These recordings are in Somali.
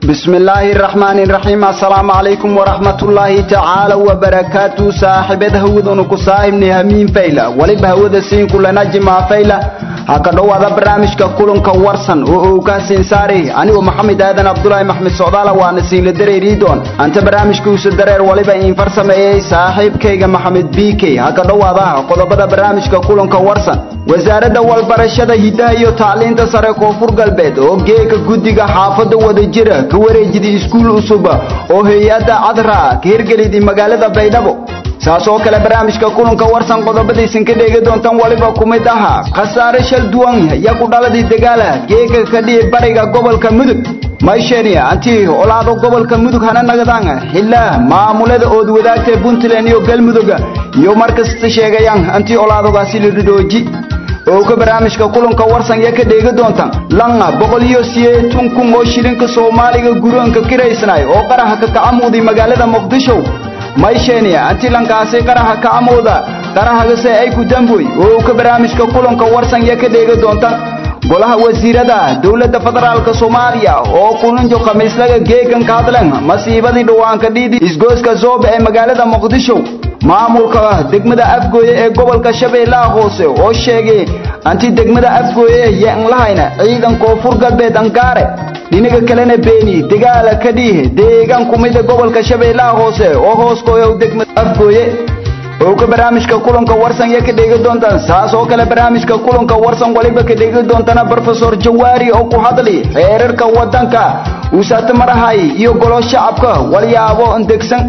بسم الله الرحمن الرحيم السلام عليكم ورحمة الله تعالى وبركاته صاحبة هودون كصاحب نهمين فيلا ولب هود سين كلنا جماع فيلا هكذا هذا برنامج كلن كورسن وكاسين ساري أنا ومحمد آدن عبد الله محمد سعدالة وأنا سين لدري ريدون أنت برنامج كوس الدرير ولب إن فرسم أي صاحب كيغا محمد بيكي هكذا هذا قد بدا برنامج كلن كورسن وزارة والبرشة هداية تعليم تسرق كفر قلبت وجيك جوديga xaafada wada jira ka wareejida iskuul cusub oo hay-adda cadra ka hirgelidii magaalada baydhabo saas oo kale barnaamijka kulanka warsan qodobadaysan ka dheegi doontaan waliba ku mid ahaa khasaare shal duwan yaa ku dhaladii dagaala geega ka dhihi bariga gobolka mudug mayshenia antii olaado gobolka mudug hana nagadaan xilaa maamulada ood wadaagtay puntland iyo galmudug iyo markasta sheegayaan antii olaadogaasi la dhidhooji oo ka barnaamijka kulanka warsan ya ka dheegi doontaan langa boqol iyo sideetan kun oo shilinka soomaaliga guroonka kiraysnay oo qaraha ka kacamuuday magaalada muqdisho mayshenia anti lankaasi qaraha kacamuuda qarahagase ay ku damboy oo ka barnaamijka kulanka warsan ya ka dheegi doontaan golaha wasiirada dowladda federaalka soomaaliya oo kulanjo khamiislaga geegan ka hadleen masiibadii dhawaanka dhiidi isgooska zoobe ee magaalada muqdisho maamulka degmada afgooye ee gobolka shabeellaha hoose oo sheegay anti degmada afgooye yaan lahayna ciidan koonfur galbeed angaare dhinaga kalena beeni dagaala ka dhiih deegaan kumida gobolka shabeellaha hoose oo hooskooya degmada afgooye oo ka barnaamijka kulanka warsan ya ka dheegi doontaan saas oo kale barnaamijka kulanka warsan waliba ka dheegi doontana brofesor jawaari oo ku hadli xeerarka wadanka uusata marahay iyo golo shacabka walyaabo degsan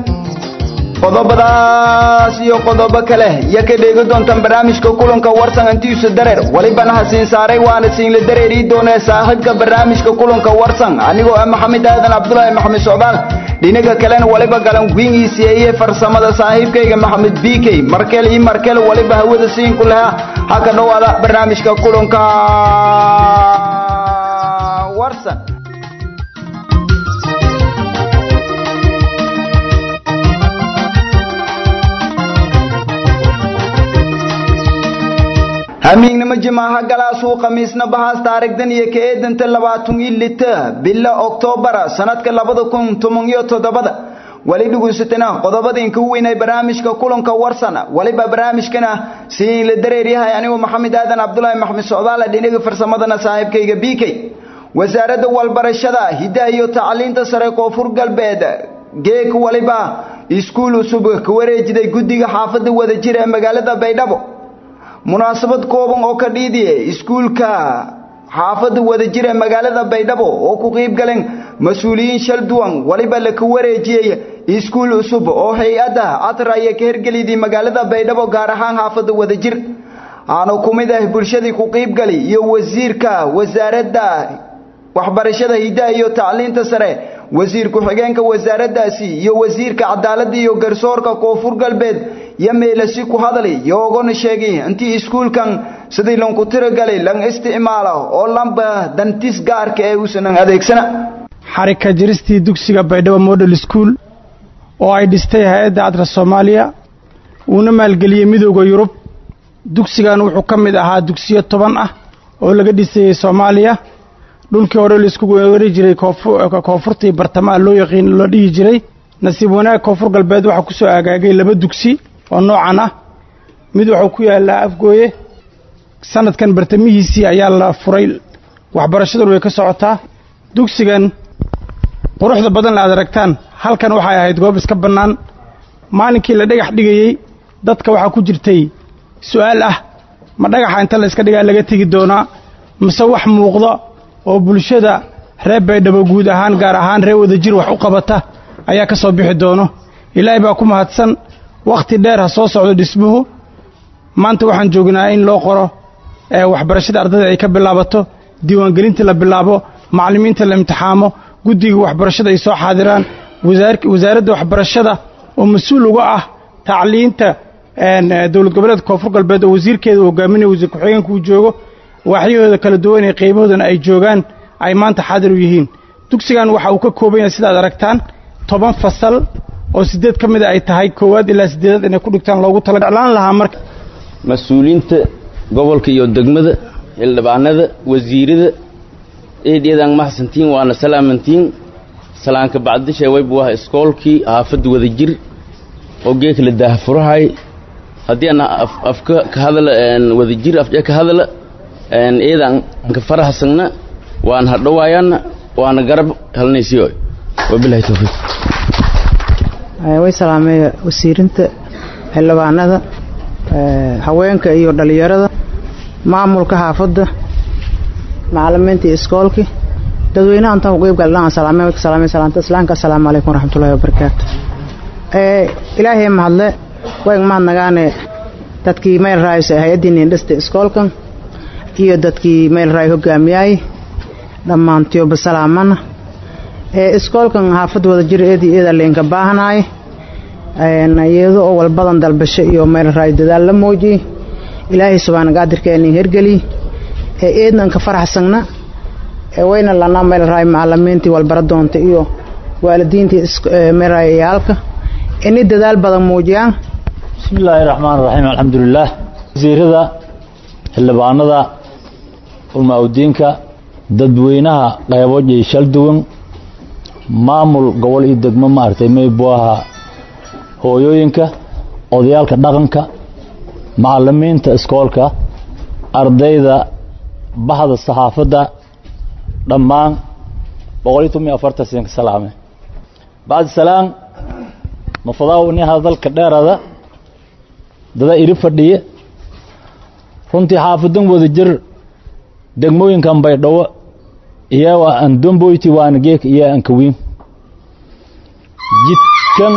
qodobadaas iyo qodobo kale ya ka dheegi doontaan barnaamijka kulanka warsan antiisa dareer walibana hasiin saaray waana siinla dareerii doonee saaxiibka barnaamijka kulanka warsan anigoo ah maxamed aadan cabdulaahi maxamed socdaal dhinaga kalena waliba galan wingiisi iyo farsamada saaxiibkayga maxamed bikey markel iyo markel waliba hawada siinku lahaa haka dhowaada barnaamijka kulanka warsan hamiignimo jimaaha galaasuu khamiisna bahaas taarigdan iyo ka eedanta labaatan iyo lita bila oktobara sanadka labada kun toban iyo toddobada wali dhuguysatana qodobadinka u weynay barnaamijka kulanka warsana waliba barnaamijkana siin la dareeryahay anigu maxamed aadan cabdulaahi maxamed socdaale dhinaga farsamadana saaxiibkayga bikey wasaaradda walbarashada hiddaha iyo tacliinta sare koonfur galbeed geeg waliba iskuul cusub ka wareejiday guddiga xaafadda wada jira ee magaalada baydhabo munaasabad kooban oo ka dhiidiye iskuulka xaafadda wada jira magaalada baydhabo oo ku qiib galeen mas-uuliyiin shal duwan waliba laka wareejiyey iskuul cusub oo hay-adda atraya ka hergelidii magaalada baydhabo gaar ahaan xaafadda wada jir aanu ku mid ah bulshadii ku qiibgali iyo wasiirka wasaaradda waxbarashada hiddaha iyo tacliinta sare wasiir ku-xigeenka wasaaraddaasi iyo wasiirka cadaaladda iyo garsoorka koonfur galbeed yo meelasi ku hadlay yoogana sheegay intii iskuulkan sidii lanku tiragalay lan isticmaalo oo lamba dantis gaarka ee uusanan adeegsana xarika jiristii dugsiga baydhabo model school oo ay dhistay hay-adda cadra soomaaliya uuna maalgeliyey midooda yurub dugsigan wuxuu ka mid ahaa dugsiyo toban ah oo laga dhisayey soomaaliya dhulkii hore laisku wari jiray koonfurtii bartamaha loo yaqiin loo dhihi jiray nasiib wanaag koonfur galbeed waxaa ku soo aagaagay laba dugsi oo noocan ah mid wuxuu ku yaallaa afgooye sanadkan bartamihiisii ayaa la furay waxbarashaduna way ka socotaa dugsigan quruxda badan la aad aragtaan halkan waxay ahayd goob iska bannaan maalinkii la dhagax dhigayey dadka waxaa ku jirtay su'aal ah ma dhagaxa inta la iska dhigaa laga tegi doonaa mise wax muuqda oo bulshada reer baydhabo guud ahaan gaar ahaan reer wadajir wax u qabata ayaa ka soo bixi doono ilaahay baa ku mahadsan wakhti dheer ha soo socdo dhismuhu maanta waxaan joognaa in loo qoro waxbarashada ardayda ay ka bilaabato diiwaangelinta la bilaabo macallimiinta la imtixaamo guddiga waxbarashada ay soo xaadiraan wasaaradda waxbarashada oo mas-uul uga ah tacliinta dowlad goboleedka koonfur galbeed oo wasiirkeeda hogaaminaya wasiir ku-xigeenka uu joogo waaxyahooda kala duwan ee qiimahoodana ay joogaan ay maanta xaadir u yihiin dugsigan waxa uu ka kooban yahay sidaad aragtaan toban fasal oo siddeed ka mida ay tahay koowaad ilaa siddeedaad inay ku dhigtaan loogu tala jeclaan lahaa marka mas-uuliyiinta gobolka iyo degmada xildhibaanada wasiirada eedeedaan mahadsantiin waana salaamantiin salaanka bacdisha waybu waha iskoolkii haafadda wada jir oo geeka la daahfurahay haddii aan afka ka hadala wada jir afjee ka hadala iyadaan ka faraxsagna waan hadhowaayaana waana garab halnaysiyo wabilahi towfiiq way salaameeya wasiirinta xildhibaanada haweenka iyo dhallinyarada maamulka xaafadda macalimiinta iyo iskoolkii dadweynaha intaan uqeyb galnaan salaameen way ka salaameen salaanta islaamka assalaamu calaykum waraxmatullahi wabarakaatu ilaahay mahadle wayn mahadnagaane dadkii meel raayso hay-addii niindhista iskoolkan iyo dadkii meel raay hogaamiyaay dhammaantiyoba salaamana iskoolkan xaafad wada jir eedii eeda leenka baahanaay iyado oo walbadan dalbasho iyo meel raay dadaal la muujiyey ilaahay subxaana qaadirkeenin hergeliy ee eednan ka faraxsagna ee wayna lanaa meel raay macalimiintii walbara doonta iyo waalidiintii meel raay iyaalka inay dadaal badan muujiyaan bismi illaahi raxmaan raxiim alxamdulilaah wasiirada xildhibaanada ulmaa-udiinka dadweynaha qeybo jeyshal duwan maamul gobol iyo degmo maaragtay maybu ahaa hooyooyinka odayaalka dhaqanka macalimiinta iskoolka ardayda bahda saxaafadda dhammaan boqol iyo toban iyo afartan sin ka salaame bacdi salaam mafadaaw ni hadalka dheerada dada iri fadhiye runtii xaafadan wada jir degmooyinkan baydhawo iyaa aan domboyti waana geek iyo aan kawiin jidkan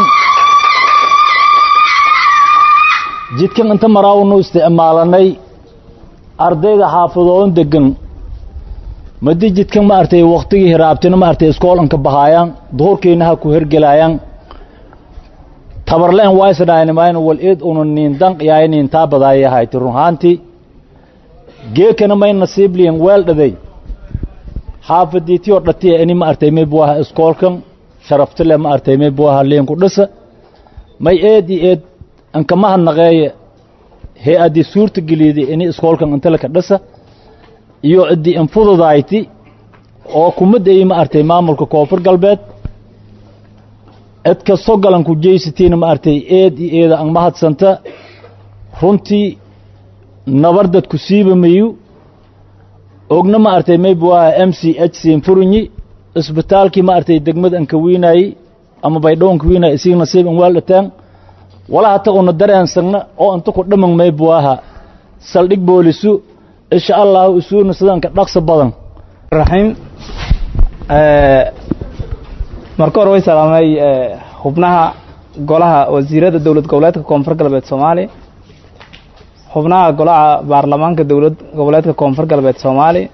jidkan inta maraawnu isticmaalanay ardayda xaafadoodan degan madi jidkan ma artay waktigii hiraabtina ma artay iskoolanka bahaayaan duhurkiina ha ku hergelaayaan tabarleen waysdhaaynimayn wal eed una niindan yaay niintaa badaayahayti runhaantii geekana may nasiibliyan weel dhaday xaafadiitiyoo dhatiya ini ma artay may buaha iskoolkan sharaftile ma artay may buaha liinku dhisa may eed i eed ankamaha naqeeye hee addii suurta geliidi ini iskoolkan intalaka dhisa iyo ciddii infududayti oo kumadayi ma artay maamulka koonfur galbeed cid kastoo galanku jeysatiina ma artay eed i eeda ang mahadsanta runtii nabardadku siiba mayu ogna ma artay maybuaha m c h siinfurinyi isbitaalkii ma artay degmada an kawiinaayi ama baydhowan kawiinaay isig nasiib an waaldhateen wala hata una dareensagna oo inta ku dhaman maybuaha saldhig boolisu insha allahu isuuna sidanka dhaqso badan raxiim marka hore way salaamay xubnaha golaha wasiirada dowlad goboleedka koonfur galbeed soomaaliya xubnaha golaha baarlamaanka dowlad goboleedka koonfur galbeed soomaaliya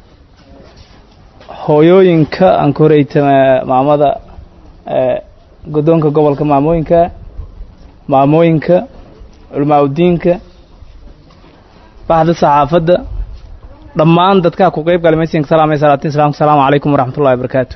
hooyooyinka aan ka horeyta maamada guddoonka gobolka maamooyinka maamooyinka culmaa udiinka baxda saxaafadda dhammaan dadkaa ku qeyb galay maysinka salaamay salaatin salaamku salaamu calaykum waraxmatullahi wabarakaatu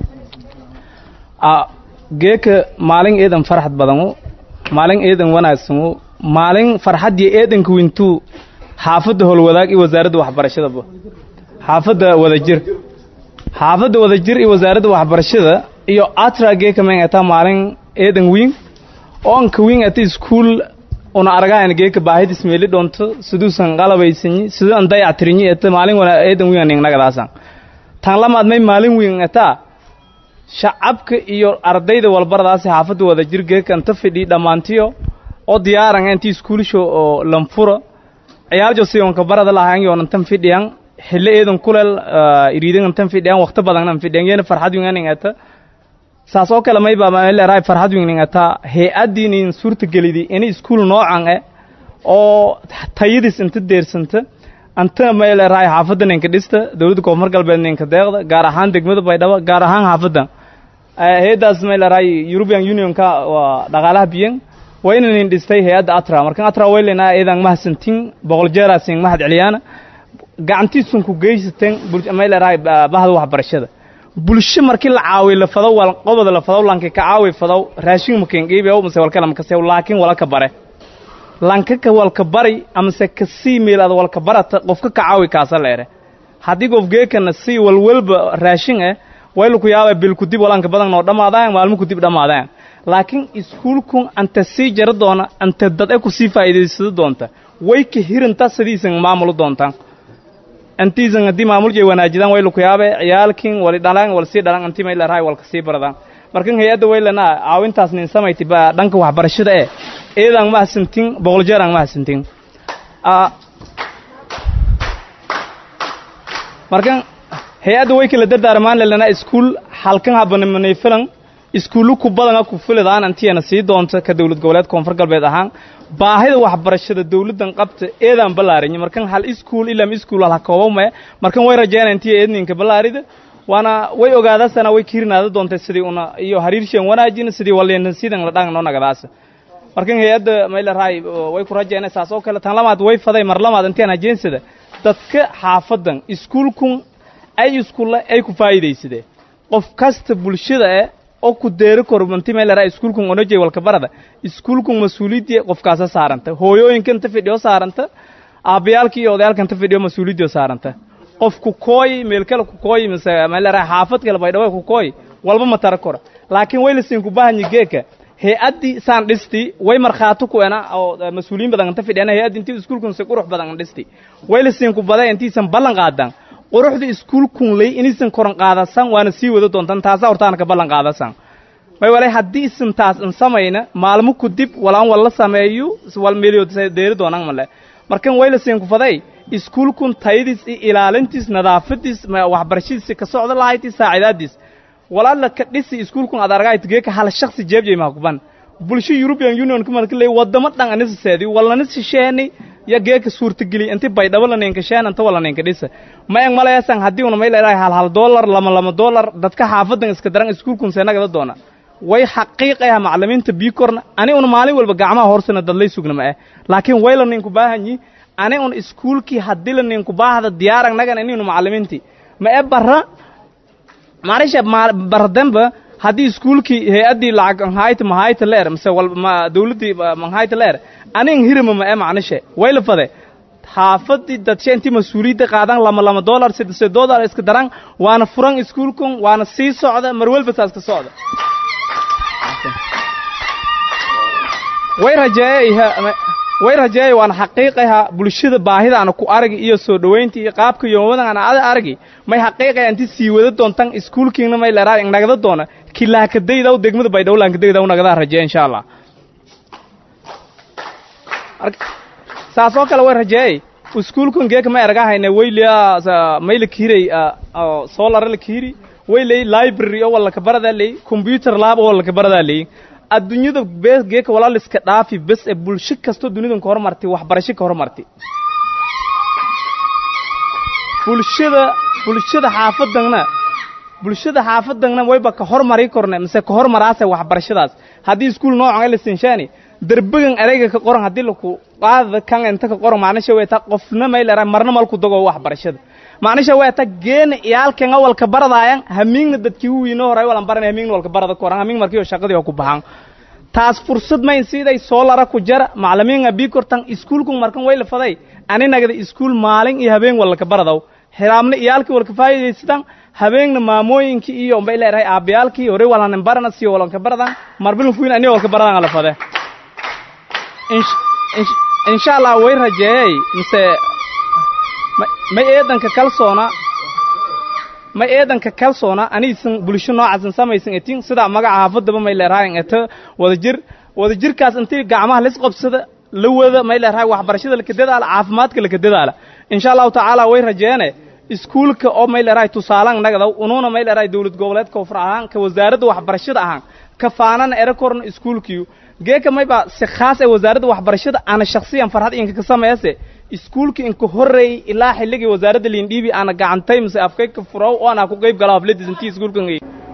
geeka maalin eedan farxad badanu maalin eedan wanaagsanu maalin farxadii eedanka wintuu xaafadda howlwadaag iyo wasaaradda waxbarashadaba xaafadda wadajir xaafadda wadajir iyo wasaaradda waxbarashada iyo atra geeka men ataa maalin eedan wiin oo anka wiin ata iskuul una aragahan geeka baahidis meeli dhonto siduusan qalabaysanyi siduu an dayactirinyi eta maalin wana eedan wiin ningnagadaasaan tan lamaad may maalin wiin ataa shacabka iyo ardayda walbaradaasi xaafadda wada jir geeka anta fidhi dhammaantiyo oo diyaaran intii iskuulisho oo lanfura ciyaaljo siyonka barada lahaan yoon tan fidhiyan xillo eedan kuleel iriidan tan fidhiyan waqti badan fidhiyan yeena farxad wiin ningata saas oo kale may baa leerahay farxad wiin ningata hay-addiin in suurta gelidi in iskuul noocan eh oo tayadis inta deersanta anta may leerahay xaafadda ninka dhista dowladda koonfur galbeed ninka deeqda gaar ahaan degmada baydhabo gaar ahaan xaafadda hay-addaas may leerahay european unionka waa dhaqaalaha biyan waa inanin dhistay hay-adda atra markan atra waylenaa eedan mahadsantin boqol jeeraasin mahad celiyaana gacantiisun ku geysateen may leerahay bahda waxbarashada bulsho markii la caawiy la fadow wal qobada la fadow lanka ka caawi fadow raashin makin qiibiyow mase walkala makase laakiin walaka bare lanka ka walka bari amase ka sii meelaad walka barata qofka ka caawi kaasa leere haddii qof geekana sii walwalba raashin eh wayla ku yaaba bil kudib walanka badan noo dhammaadaan maalmo kudib dhammaadaan laakiin iskuulkun anta sii jara doona anta dad e kusii faa'iidaysado doonta way ka hirinta sidiisan maamulu doontaan antiisan haddii maamulkay wanaajidaan wayla ku yaabe ciyaalkin wali dhalaan wal sii dhalaan anti may leerahay walka sii baradaan markan hay-adda waylana caawintaas nin samayti ba dhanka waxbarashada ee eedaan ma hasantin boqol jeer aan ma hasantin markan hay-adda way kala dardaarmaan lelana iskuul halkan habanimani filan iskuullu ku badana ku filidaan antiyana sii doonta ka dowlad goboleed koonfur galbeed ahaan baahida waxbarashada dowladdan qabta eedaan ballaarinyo markan hal iskuul ilam iskuul hal hakoobame markan way rajeynaa intiya eedninka ballaarida waana way ogaadasana way kirinaada doontay sidii una iyo hariirshan wanaajin sidii waleenan sidan la dhan noo nagadaasa markan hay-adda mayleerahay way ku rajeynay saas oo kale tan lamaad way faday mar lamaad intaan ajeensada dadka xaafadan iskuulkun ay iskuulla ay ku faa'iidaysadeen qof kasta bulshada eh oo ku deeri koro manti mayleerahay iskuulkun onojay walka barada iskuulkun mas-uuliyaddii qofkaasa saaranta hooyooyinka inta fidhiyo saaranta aabbayaalka iyo odayaalka inta fidhiyo mas-uuliyaddiyo saaranta qof ku kooyi meel kale ku kooyi mise mayleerahay xaafad kale baydhawe ku kooyi walba ma tara kora laakiin waylasin ku bahanyi geeka hay-addii saan dhisti way markhaato ku ena oo mas-uuliyiin badan inta fidhiyana hay-addi intii iskuulkun si qurux badan dhisti waylasin ku baday intiisan ballan qaadan quruxda iskuulkun lay inaysan koran qaadasan waana sii wada doontan taasa hortaana ka ballan qaadasan may walay haddii isan taas in samayna maalmo ku dib walaan walla sameeyo wal meeliyo deeri doonaan male markan waylasin ku faday iskuulkun tayadiis iyo ilaalintiis nadaafadiis waxbarashadiisa ka socda lahayti saacidaadiis walaala ka dhisi iskuulkun ad argayt geeka hal shakhsi jeebjay mahkuban bulsho european union kumarka leey wadamo dhan anisaseedi walana shisheeni ya geeka suurtageli inti baydhabo la ninka sheen inta wala ninka dhisa ma eng malayasan haddii una may leedahay hal hal dollar lama lama dollar dadka xaafadan iska daran iskuulkun seenagada doona way xaqiiqaya macallimiinta biikorna ani una maalin walba gacmaha horsana dadlay sugna ma eh laakiin way la ninku baahanyi ani un iskuulkii haddii la ninku baahda diyaaran nagan ininu macallimiinti ma e barra maarisha barademba haddii iskuulkii hay-addii lacag nhayta mahayta leer mise ma dawladdii manhayta leer anin hirima ma e macnishe wayla fade xaafadii dadshe intii mas-uuliyadda qaadan lama lama dollar saddex dollar iska daran waana furan iskuulkun waana sii socda mar walba saas ka socda way rajeeyey way rajeeyey waana xaqiiqaha bulshada baahidaana ku aragi iyo soo dhowaynta iyo qaabka yoomadana ada aragi may xaqiiqaya inti sii wada doontan iskuulkiina may leeraa nagada doona kilaakadaydaw degmada baydhowlankadaydaw nagadaa rajeeya insha allah saas oo kale way rajeeyey iskuulkun geeka may argahayna waylia mayla kihiray solar la kihiri wayley library oo walaka baradaa ley computer lab oo walaka baradaa ley adduunyada bee geeka walaal iska dhaafi bes ee bulsho kastoo dunidan ka hormartay waxbarasho ka hormartay bulshada bulshada xaafadanna bulshada xaafadanna wayba ka hormari korne mise ka hormaraase waxbarashadaas haddii iskuul noocan la sinshaani derbegan ereyga ka qoran haddii laku qaada kan inta ka qoran macnisha way ta qofna may leeraa marna malku dago waxbarashada macnisha way ta geena iyaalkan awalka baradaayan hamiingna dadkii u wiino horay walan baran hamiingna walka barada koran hamiing markii shaqadii oo ku baxan taas fursad mayn siday soo lara ku jara macallimiin abi kortan iskuulkun markan way la faday ani nagada iskuul maalin iyo habeen walka baradaw xiraamna iyaalkii walka faa'iidaysadaan habeenna maamooyinkii iyo umbay leedahay aabayaalkii hore walanan barana si walanka baradan marbil fuin ani walka baradan la fade insha allah way rajeeyay mise may eedanka kalsoona may eedanka kalsoona aniisan bulsho noocaasan samaysan etin sida magaca haafadaba may leerahay eto wadajir wadajirkaas intii gacmaha lis qabsada la wada may leerahay waxbarashada laka dadaala caafimaadka laka dadaala insha allahu tacaala way rajeene iskuulka oo may leerahay tusaalan nagadaw unuuna may leerahay dowlad goboleedka koonfur ahaan ka wasaaradda waxbarashada ahaan ka faanana ere korna iskuulkiyu geeka mayba si khaas ee wasaaradda waxbarashada ana shakhsiyan farxad inka ka sameeyase iskuulka inka horreeyey ilaa xilligii wasaaradda liindhiibi ana gacantay mise afkay ka furow oo ana ku qayb gala hafladiis intii iskuulkan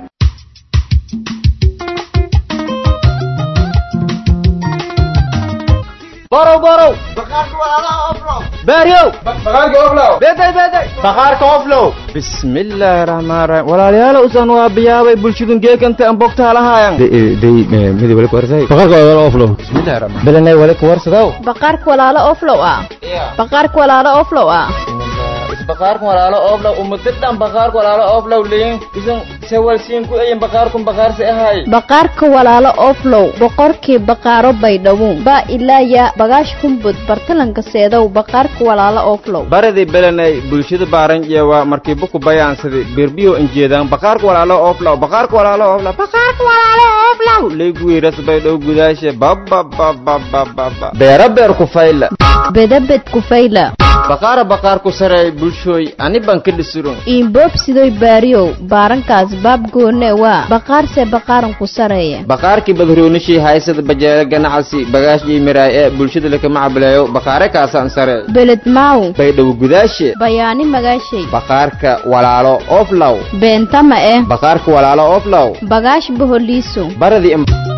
borow borow baaryow baqaarka oflow bismillaahi raxmaan raxiim walaalayaal usan waa biyaabay bulshadun geekanta an bogtaa lahaayan midi wali kuwarsay baqaarka walaalo oflow bismillaahi raxmaan belenay wali kuwarsadaw baqaarka walaalo oflow ah baqaarka walaalo oflow ah isbaqaarka walaalo oflow umatidhan baqaarka walaalo oflow leyin isan sewalsiinku ayin baqaarkun baqaarsi ahay baqaarka walaalo oflow boqorkii baqaaro baydhabo ba ilaaya bagaash kumbud bartalanka seedow baqaarka walaalo oflow baradii belenay bulshada baaran jeewa markii buku bayaansadi birbiyo injeedaan baqaarka walaalo oflow baqaarka walaalo oflow baqaarka walaalo oflow leegwiiras baydhow gudaashe bababababababa beera beer ku fayla bedabed kufayla baqaara baqaarku sareey bulshooy ani baan ka dhisurun iinboobsidoy baariyow baarankaas baab goone waa baqaarse baqaaran ku sareeya baqaarkii badroonishii haysada bajeele ganacsi bagaashii miraay ee bulshada lakama cabileeyo baqaare kaasaan sare beled maaw baydhow gudaashe bayaani magaashay baqaarka walaalo oflow beentama eh baqaarka walaalo oflow bagaash boholiiso baradii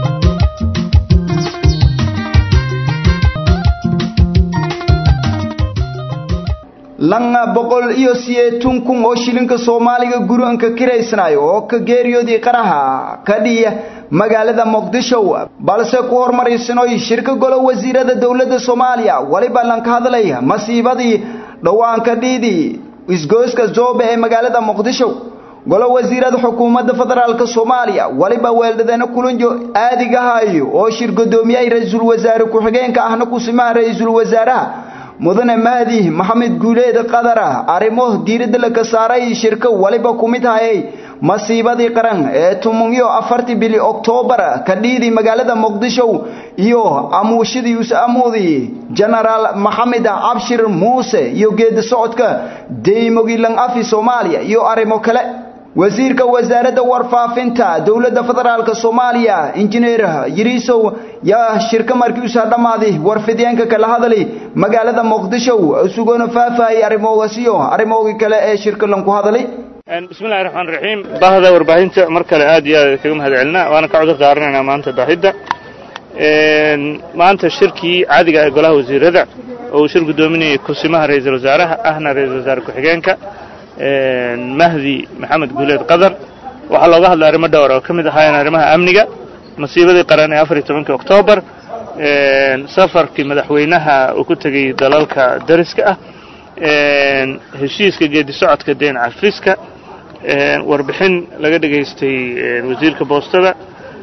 langa boqol iyo sideetan kun oo shilinka soomaaliga guri-anka kiraysanayo oo ka geeriyoodii qaraha ka dhiya magaalada muqdisho balse ku hormaraysanoy shirka golo wasiirada dowladda soomaaliya weliba lanka hadlaya masiibadii dhawaanka dhiidii isgoyska joobe ee magaalada muqdisho golo wasiirada xukuumadda federaalk soomaaliya weliba weeldhadeena kulanjo aadigahayo oo shir gudoomiyay ra-iisul wasaare ku-xigeenka ahna kusimaha ra-iisul wasaaraha mudane mahdi maxamed guuleed qadara arrimo diiradda laga saaray shirka waliba ku mid hayay masiibadii qaran ee tuman iyo afartii bili oktoobar ka dhiidii magaalada muqdisho iyo amuushadii us-amuudi genaraal maxamed cabshir muuse iyo geedi socodka deymogilan afi soomaaliya iyo arrimo kale wasiirka wasaaradda warfaafinta dowladda federaalk soomaaliya injineer yiriisow yaa shirka markii usaa dhammaaday warfideenka kala hadlay magaalada muqdisho isugoona faahfaahayay arrimoogasiyo arrimoogii kale ee shirka lanku hadlay bismillahi raxmaan raxiim baahda warbaahinta mar kale aad iyo aad kaga mahad celinaa waana ka cudur daaranaynaa maanta baahidda maanta shirkii caadiga ee golaha wasiirada oo uu shir guddoominayay kusimaha ra-iisul wasaaraha ahna ra-iisul wasaare ku-xigeenka mahdi maxamed guuleed qadar waxaa looga hadlay arrimo dhowr oo ka mid ahaayeen arrimaha amniga masiibadii qaran ee afar iyo tobankii oktoobar safarkii madaxweynaha uu ku tegey dalalka dariska ah heshiiska geedi socodka deen cafiska warbixin laga dhegaystay wasiirka boostada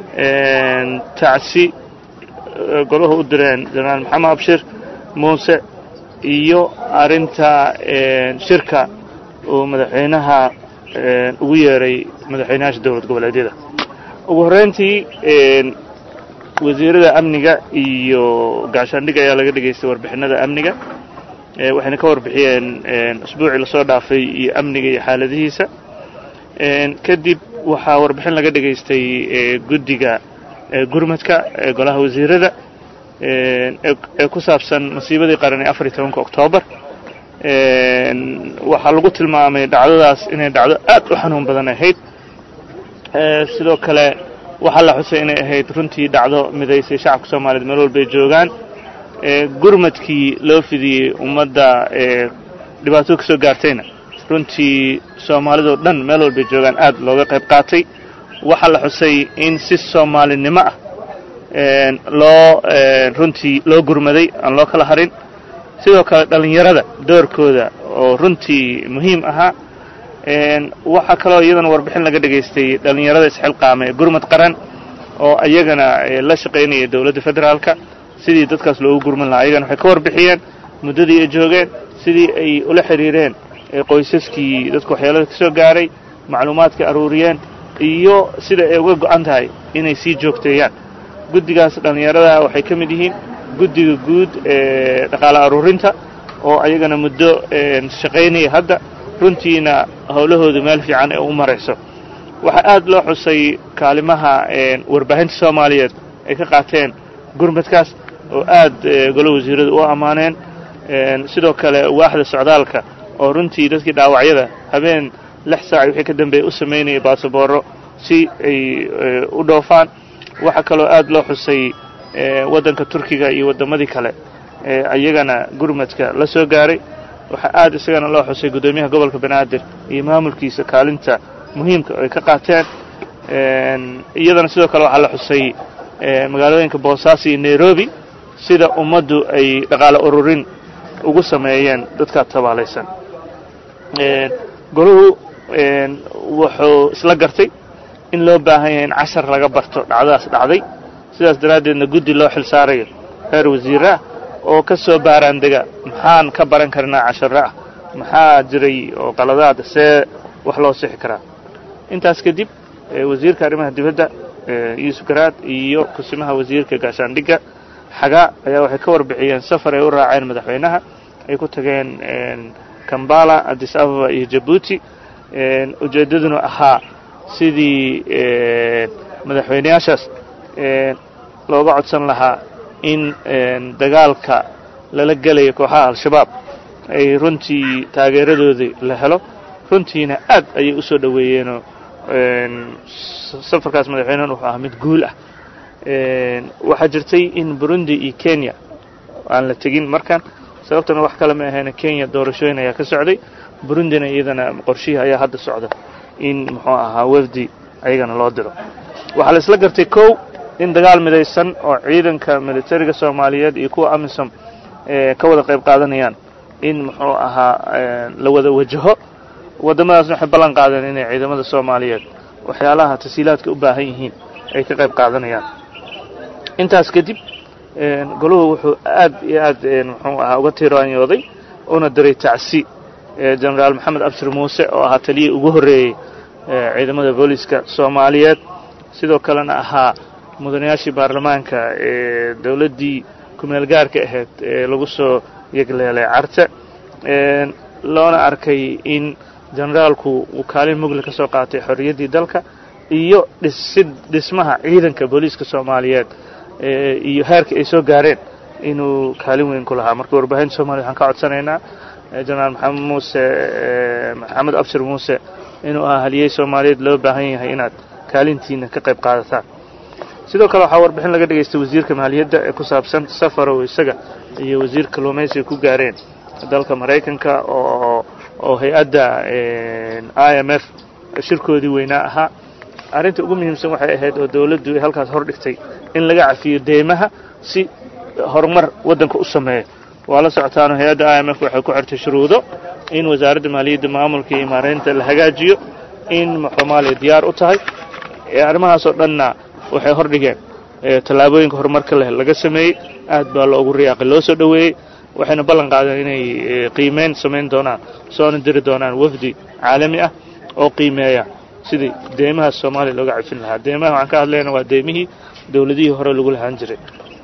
tacsi goluhu u direen jenaraal maxamed abshir muuse iyo arrinta shirka uu madaxweynaha ugu yeeray madaxweynayaasha dowlad goboleedyada ugu horreyntii wasiirada amniga iyo gaashaandhig ayaa laga dhegaystay warbixinada amniga waxayna ka warbixiyeen usbuucii lasoo dhaafay iyo amniga iyo xaaladihiisa kadib waxaa warbixin laga dhegaystay guddiga gurmadka ee golaha wasiirada ee ku saabsan masiibadii qaran ee afar iyo tobanka oktoobar waxaa lagu tilmaamay dhacdadaas inay dhacdo aad u xanuun badan ahayd sidoo kale waxaa la xusay inay ahayd runtii dhacdo midaysay shacabka soomaaliyeed meel walbay joogaan gurmadkii loo fidiyey ummadda dhibaato ka soo gaartayna runtii soomaalidoo dhan meel walbay joogaan aad looga qayb qaatay waxaa la xusay in si soomaalinimo ah loo runtii loo gurmaday aan loo kala harin sidoo kale dhallinyarada doorkooda oo runtii muhiim ahaa waxaa kaloo iyadana warbixin laga dhegaystay dhallinyarada isxilqaama ee gurmad qaran oo iyagana la shaqaynaya dowladda federaalka sidii dadkaas loogu gurman lahaa ayagana waxay ka warbixiyeen muddadii ay joogeen sidii ay ula xidhiireen qoysaskii dadku waxyeelada ka soo gaaray macluumaadka aruuriyeen iyo sida ay uga go'an tahay inay sii joogteeyaan guddigaas dhallinyarada waxay ka mid yihiin guddiga guud ee dhaqaale aruurinta oo ayagana muddo shaqaynaya hadda runtiina howlahoodu meel fiican ee u marayso waxaa aad loo xusay kaalimaha warbaahinta soomaaliyeed ay ka qaateen gurmadkaas oo aad golo wasiiradu u ammaaneen sidoo kale waaxda socdaalka oo runtii dadkii dhaawacyada habeen lix saac wixii ka dambeeya u samaynayay baasabooro si ay u dhoofaan waxaa kaloo aad loo xusay waddanka turkiga iyo waddamadii kale iyagana gurmadka la soo gaaray waxaa aad isagana loo xusay guddoomiyaha gobolka banaadir iyo maamulkiisa kaalinta muhiimka ay ka qaateen iyadana sidoo kale waxaa la xusay magaalooyinka boosaaso iyo nairobi sida ummaddu ay dhaqaale ururin ugu sameeyeen dadka tabaalaysan goluhu wuxuu isla gartay in loo baahan yahay in cashar laga barto dhacdadaas dhacday sidaas daraaddeedna guddi loo xil saarayo reer wasiirre ah oo ka soo baaraan dega maxaan ka baran karnaa casharo ah maxaa jiray oo qaladaad see wax loo sixi karaa intaas kadib wasiirka arrimaha dibadda yuusuf garaad iyo kusimaha wasiirka gaashaandhigga xagaa ayaa waxay ka warbixiyeen safar ay u raaceen madaxweynaha ay ku tageen kambala addis ababa iyo jabuuti ujeeddaduna ahaa sidii madaxweyneyaashaas looga codsan lahaa in dagaalka lala gelayo kooxaha al-shabaab ay runtii taageeradoodii la helo runtiina aad ayay u soo dhoweeyeenoo safarkaas madaxweynehan wuxuu ahaa mid guul ah waxaa jirtay in burundi iyo kenya aan la tegin markan sababtana wax kale ma ahayn kenya doorashooyin ayaa ka socday burundina iyadana qorshihii ayaa hadda socda in muxuu ahaa wafdi ayagana loo diro waxaa la isla gartay kow in dagaal midaysan oo ciidanka militariga soomaaliyeed iyo kuwa amisom ka wada qayb qaadanayaan in muxuu ahaa la wada wajaho waddamadaasna waxay ballan qaadeen inay ciidamada soomaaliyeed waxyaalaha tasiilaadka u baahan yihiin ay ka qayb qaadanayaan intaas kadib goluhu wuxuu aad iyo aad muxuu ahaa uga tiiraanyooday una diray tacsi genaraal maxamed abshir muuse oo ahaa taliyii ugu horreeyey ciidamada booliiska soomaaliyeed sidoo kalena ahaa mudanayaashii baarlamaanka ee dowladdii kumeel gaarka ahayd ee lagu soo yegleelay carte loona arkay in generaalku uu kaalin mugli ka soo qaatay xorriyaddii dalka iyo dhisid dhismaha ciidanka booliiska soomaaliyeed iyo heerka ay soo gaareen inuu kaalin weyn ku lahaa marka warbaahinta soomaliya waxaan ka codsanaynaa jenaraal maxamed muuse maxamed abshir muuse inuu ahaa haliyey soomaaliyeed loo baahan yahay inaad kaalintiina ka qayb qaadataan sidoo kale waxaa warbixin laga dhegaystay wasiirka maaliyadda ee ku saabsan safarow isaga iyo wasiir kalluumaysiga ku gaareen dalka maraykanka oo oo hay-adda i m f shirkoodii weynaa ahaa arrinta ugu muhiimsan waxay ahayd oo dawladdu ay halkaas hor dhigtay in laga cafiyo deymaha si horumar waddanka u sameeyo waa la socotaano hay-adda i m f waxay ku xirtay shuruudo in wasaaradda maaliyadda maamulka iyo maareynta la hagaajiyo in soomaaliya diyaar u tahay arrimahaasoo dhanna waxay hor dhigeen tallaabooyinka horumarka leh laga sameeyey aad baa loogu riyaaqay loo soo dhoweeyey waxayna ballan qaadeen inay qiimeyn samayn doonaan soona diri doonaan wafdi caalami ah oo qiimeeya sidii deymahaas soomaaliya looga cafin lahaa deymaha waxaan ka hadlayna waa deymihii dowladihii hore lagu lahaan jiray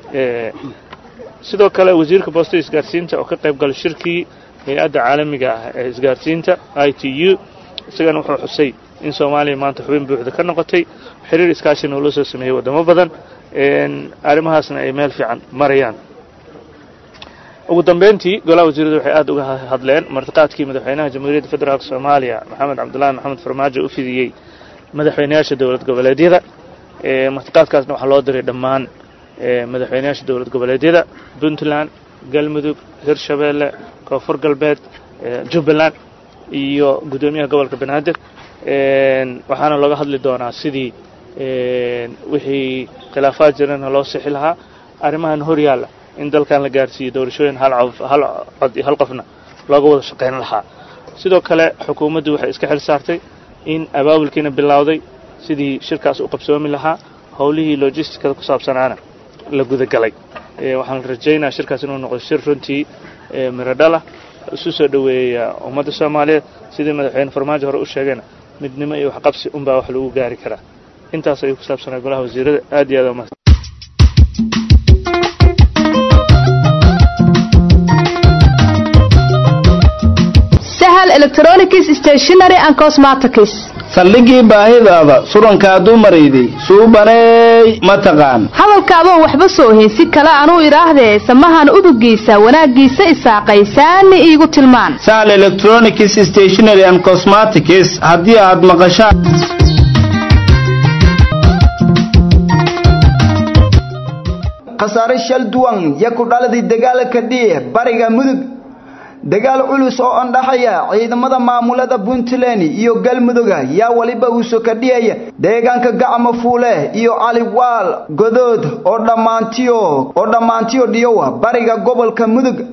sidoo kale wasiirka boosta isgaarsiinta oo ka qayb galay shirkii hay-adda caalamiga ah ee isgaarsiinta i t u isagana wuxuu xusay in soomaaliya maanta xubin buuxda ka noqotay xiriir iskaashina oo loo soo sameeyey waddamo badan arrimahaasna ay meel fiican marayaan ugu dambeyntii golaha wasiiradu waxay aad uga hadleen martiqaadkii madaxweynaha jamhuuriyadda federaalk soomaaliya maxamed cabdullaahi maxamed farmaajo u fidiyey madaxweynayaasha dowlad goboleedyada martiqaadkaasna waxaa loo diray dhammaan madaxweynayaasha dowlad goboleedyada puntland galmudug hirshabeelle koonfur galbeed jubbaland iyo guddoomiyaha gobolka banaadir waxaana looga hadli doonaa sidii wixii khilaafaad jirana loo sixi lahaa arrimahan hor yaalla in dalkan la gaarsiiyo doorashooyin hal cod iyo hal qofna looga wada shaqayn lahaa sidoo kale xukuumaddu waxay iska xil saartay in abaabulkiina bilowday sidii shirkaas u qabsoomi lahaa howlihii logisticada ku saabsanaana la gudagalay waxaan rajaynaa shirkaas inuu noqdo shir runtii miradhala isu soo dhoweeya ummadda soomaaliyeed sidii madaxweyne farmaajo hore u sheegayna midnimo iyo waxqabsi unbaa wax lagu gaari karaa intaas ayuu ku saabsanaa golaha wasiirada aad iyo aad umahad sahal electronics stationery and cosmetics saldhigii baahidaada surankaa dumarayday suubaneey ma taqaan hadalkaadoon waxba soo heensi kale anuu idhaahdee samahan udugiisa wanaaggiisa isaaqay saani iigu tilmaan sahal electronics stationery and cosmetics haddii aad maqashaan khasaare shal duwan ya ku dhaladii dagaalka dhiih bariga mudug dagaal culus oo andhaxaya ciidamada maamulada puntland iyo galmuduga yaa waliba uu sokadhiyaya deegaanka gacmo fuule iyo caliwaal godood oo dhammaantiyo oo dhammaantiyo dhiyowa bariga gobolka mudug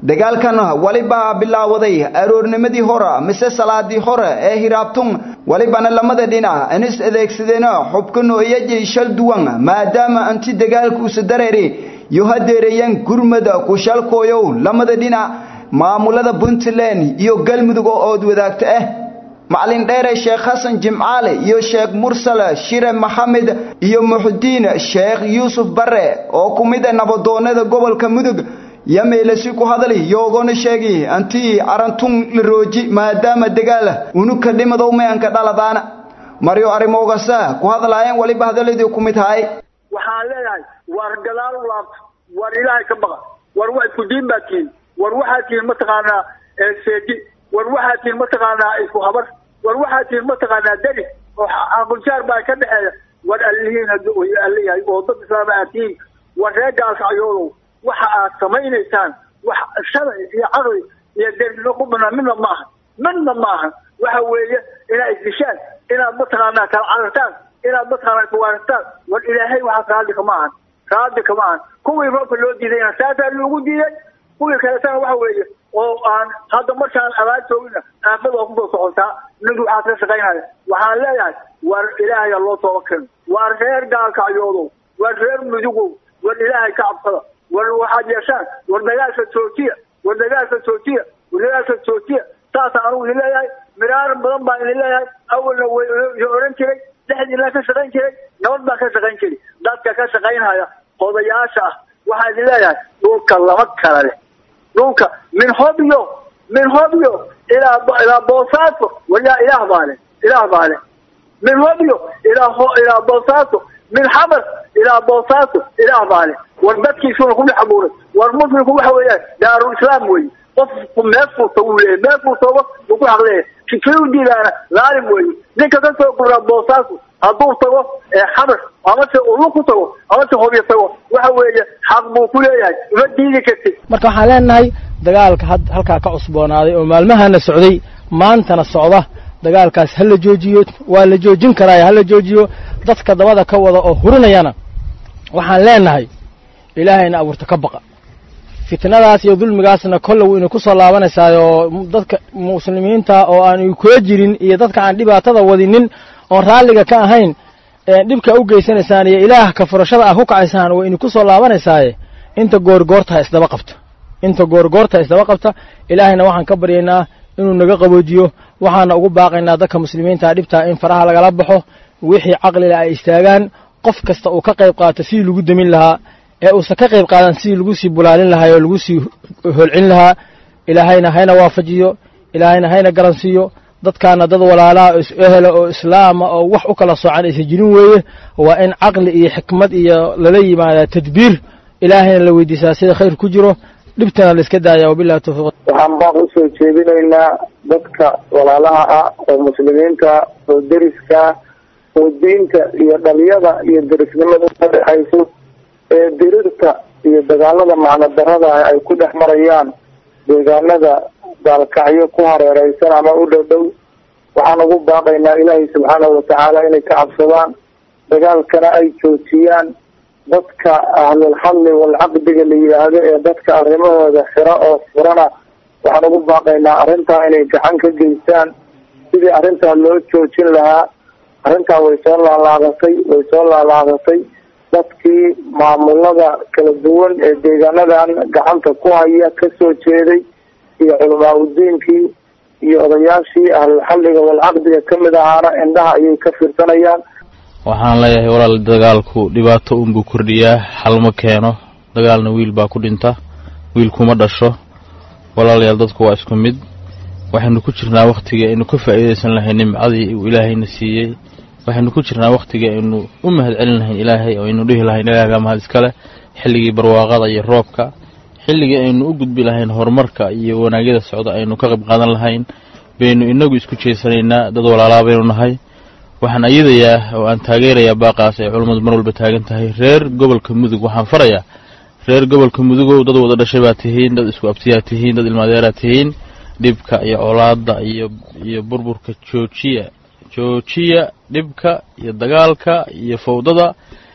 dagaalkan waliba bilaawaday aroornimadii hore mise salaadii hore ee hiraabtun walibana lamada dhinac inis adeegsadeen xubka noocyajay shal duwan maadaama anti dagaalkuusa dareeri iyo hadeereeyeen gurmada kushalkooyow lamada dhinac maamulada puntland iyo galmudug oo ood wadaagta ah macalin dheere sheekh xasan jimcaale iyo sheekh mursal shire maxamed iyo muxudiin sheekh yuusuf bare oo ku mid a nabadoonada gobolka mudug yameylasi ku hadali yoogona sheegi antii arantun la rooji maadaama dagaal unuka dhimadow meanka dhaladaana maryo arimoogasa ku hadlaayeen waliba hadaladii ku mid haay waxaan leeyahay war gadaal u laabta war ilaahay ka baqa war wa isku diin baa tihiin war waxaa tihiin mataqaanaa seeji war waxaa tihiin mataqaanaa isku habar war waxaa tihiin mataqaanaa deri oo aqunjaar baa ka dhexeeya war allihiin hadduu allayahay oo dad islaama aad tihiin war reegaas ayoodow waxa aad samaynaysaan wax shalay iyo caqli iyo dernimo ku banaan midna ma aha midna ma aha waxa weeye inaad isdishaan inaad mataqaanaa kala carartaan inaad mataqaanaa kuwaarastaan war ilaahay waxaas raadi kama ahan raadi kama ahan kuwii roobka loo diidayna saasaa loogu diiday kuwii kaletana waxa weeye oo aan hadda markaan abaar joogina aafada oo kusoo socotaa ninku waxaad ka shaqaynaya waxaan leeyahay war ilaahaya loo tooba keeno war reer gaalkacyoodow war reer mudugow war ilaahay ka cabsada war waxaad yeeshaan war dagaalka joojiya war dagaalka joojiya war dagaalka joojiya saasaan anugu idin leeyahay miraaran badan baan idin leeyahay awalna way idin oran jiray dhexdiina ka shaqayn jiray nabad baan ka shaqayn jiray dadka ka shaqaynhaya odayaasha ah waxaan idin leeyahay dhulka lama kala leh dhulka min hobyo min hobyo ilaa ilaa boosaaso waliyaa ilaah baa leh ilaah baa leh min hobyo ilaa ho ilaa boosaaso min xamar ilaa boosaaso ilaah baa leh war dadkiisuna ku dhex abuuray war muslimku waxa weeyaan daarul islaam weeye qofku meel furta wuu leeyahay meel furtooba wuu ku xaq leeyahay kii u diidaana laalim weeye ninka ka soo guraa boosaaso hadduu tago xamar amase ulu ku tago amase hobyo tago waxa weeye xaq buu ku leeyahay uma diidi kartid marka waxaan leenahay dagaalka had halkaa ka cusboonaaday oo maalmahana socday maantana socda dagaalkaas ha la joojiyo waa la joojin karaayo ha la joojiyo dadka dabada ka wada oo hurinayana waxaan leenahay ilaahayna abuurta ka baqa fitnadaas iyo dulmigaasna kolle wayna ku soo laabanaysaa oo dadka muslimiinta oo aan kula jirin iyo dadka aan dhibaatada wadinin oon raalliga ka ahayn dhibka u geysanaysaan iyo ilaah ka furashada ah ku kacaysaan wayna ku soo laabanaysaaye inta goorgoorta ha isdaba qabta inta goorgoorta ha isdaba qabta ilaahayna waxaan ka baryaynaa inuu naga qaboojiyo waxaana ugu baaqaynaa dadka muslimiinta dhibtaa in faraha lagala baxo wixii caqlila ay istaagaan qof kasta uu ka qayb qaato sidii lagu demin lahaa ee uusan ka qayb qaadan sidii lagu sii bulaalin lahaa oo lagu sii holcin lahaa ilaahayna hayna waafajiyo ilaahayna hayna garansiiyo dadkaana dad walaalaha oo is-ehela oo islaama oo wax u kala soocan aysan jirin weeye waa in caqli iyo xikmad iyo lala yimaadaa tadbiir ilaahayna la weydiisaa sida khayr ku jiro dhibtana la iska daaya wabillahi tawfiiq waxaan baaq usoo jeedinaynaa dadka walaalaha ah oo muslimiinta oo deriska oo diinta iyo dhaliyada iyo derisnimada ka dhexayso ee dirirta iyo dagaalada macno darada ah ay ku dhex marayaan deegaanada gaalkacyo ku hareereysan ama u dhow dhow waxaan ugu baaqaynaa ilaahay subxaanahu watacaala inay ka cabsadaan dagaalkana ay joojiyaan dadka ahlulxalli walcaqdiga la yidhaahdo ee dadka arrimahooda xiro oo furana waxaan ugu baaqaynaa arrintaa inay gacan ka geystaan sidii arrintaa loo joojin lahaa arrintaa way soo laalaadatay way soo laalaadatay dadkii maamulada kala duwan ee deegaanadan gacanta ku haya kasoo jeeday iyo culamaa udiinkii iyo odayaashii ahlulxalliga walcaqdiga kamid ahaana indhaha ayay ka fiirsanayaan waxaan leeyahay walaal dagaalku dhibaato unbuu kordhiyaa xal ma keeno dagaalna wiil baa ku dhinta wiil kuma dhasho walaalayaal dadku waa isku mid waxaynu ku jirnaa wakhtigii aynu ka faa'iidaysan lahay nimcadii uu ilaahayna siiyey waxaynu ku jirnaa wakhtigii aynu u mahad celin lahayn ilaahay oo aynu dhihi lahayn ilaahagaa mahad iskale xilligii barwaaqada iyo roobka xilligii aynu u gudbi lahayn horumarka iyo wanaagyada socda aynu ka qayb qaadan lahayn baynu inagu isku jeesanaynaa dad walaalaa baynu nahay waxaan ayadayaa oo aan taageerayaa baaqaas ay culammadu mar walba taagan tahay reer gobolka mudug waxaan farayaa reer gobolka mudugow dad wada dhashay baa tihiin dad isku abtiyaa tihiin dad ilmaadeeraa tihiin dhibka iyo colaadda iyo iyo burburka joojiya joojiya dhibka iyo dagaalka iyo fawdada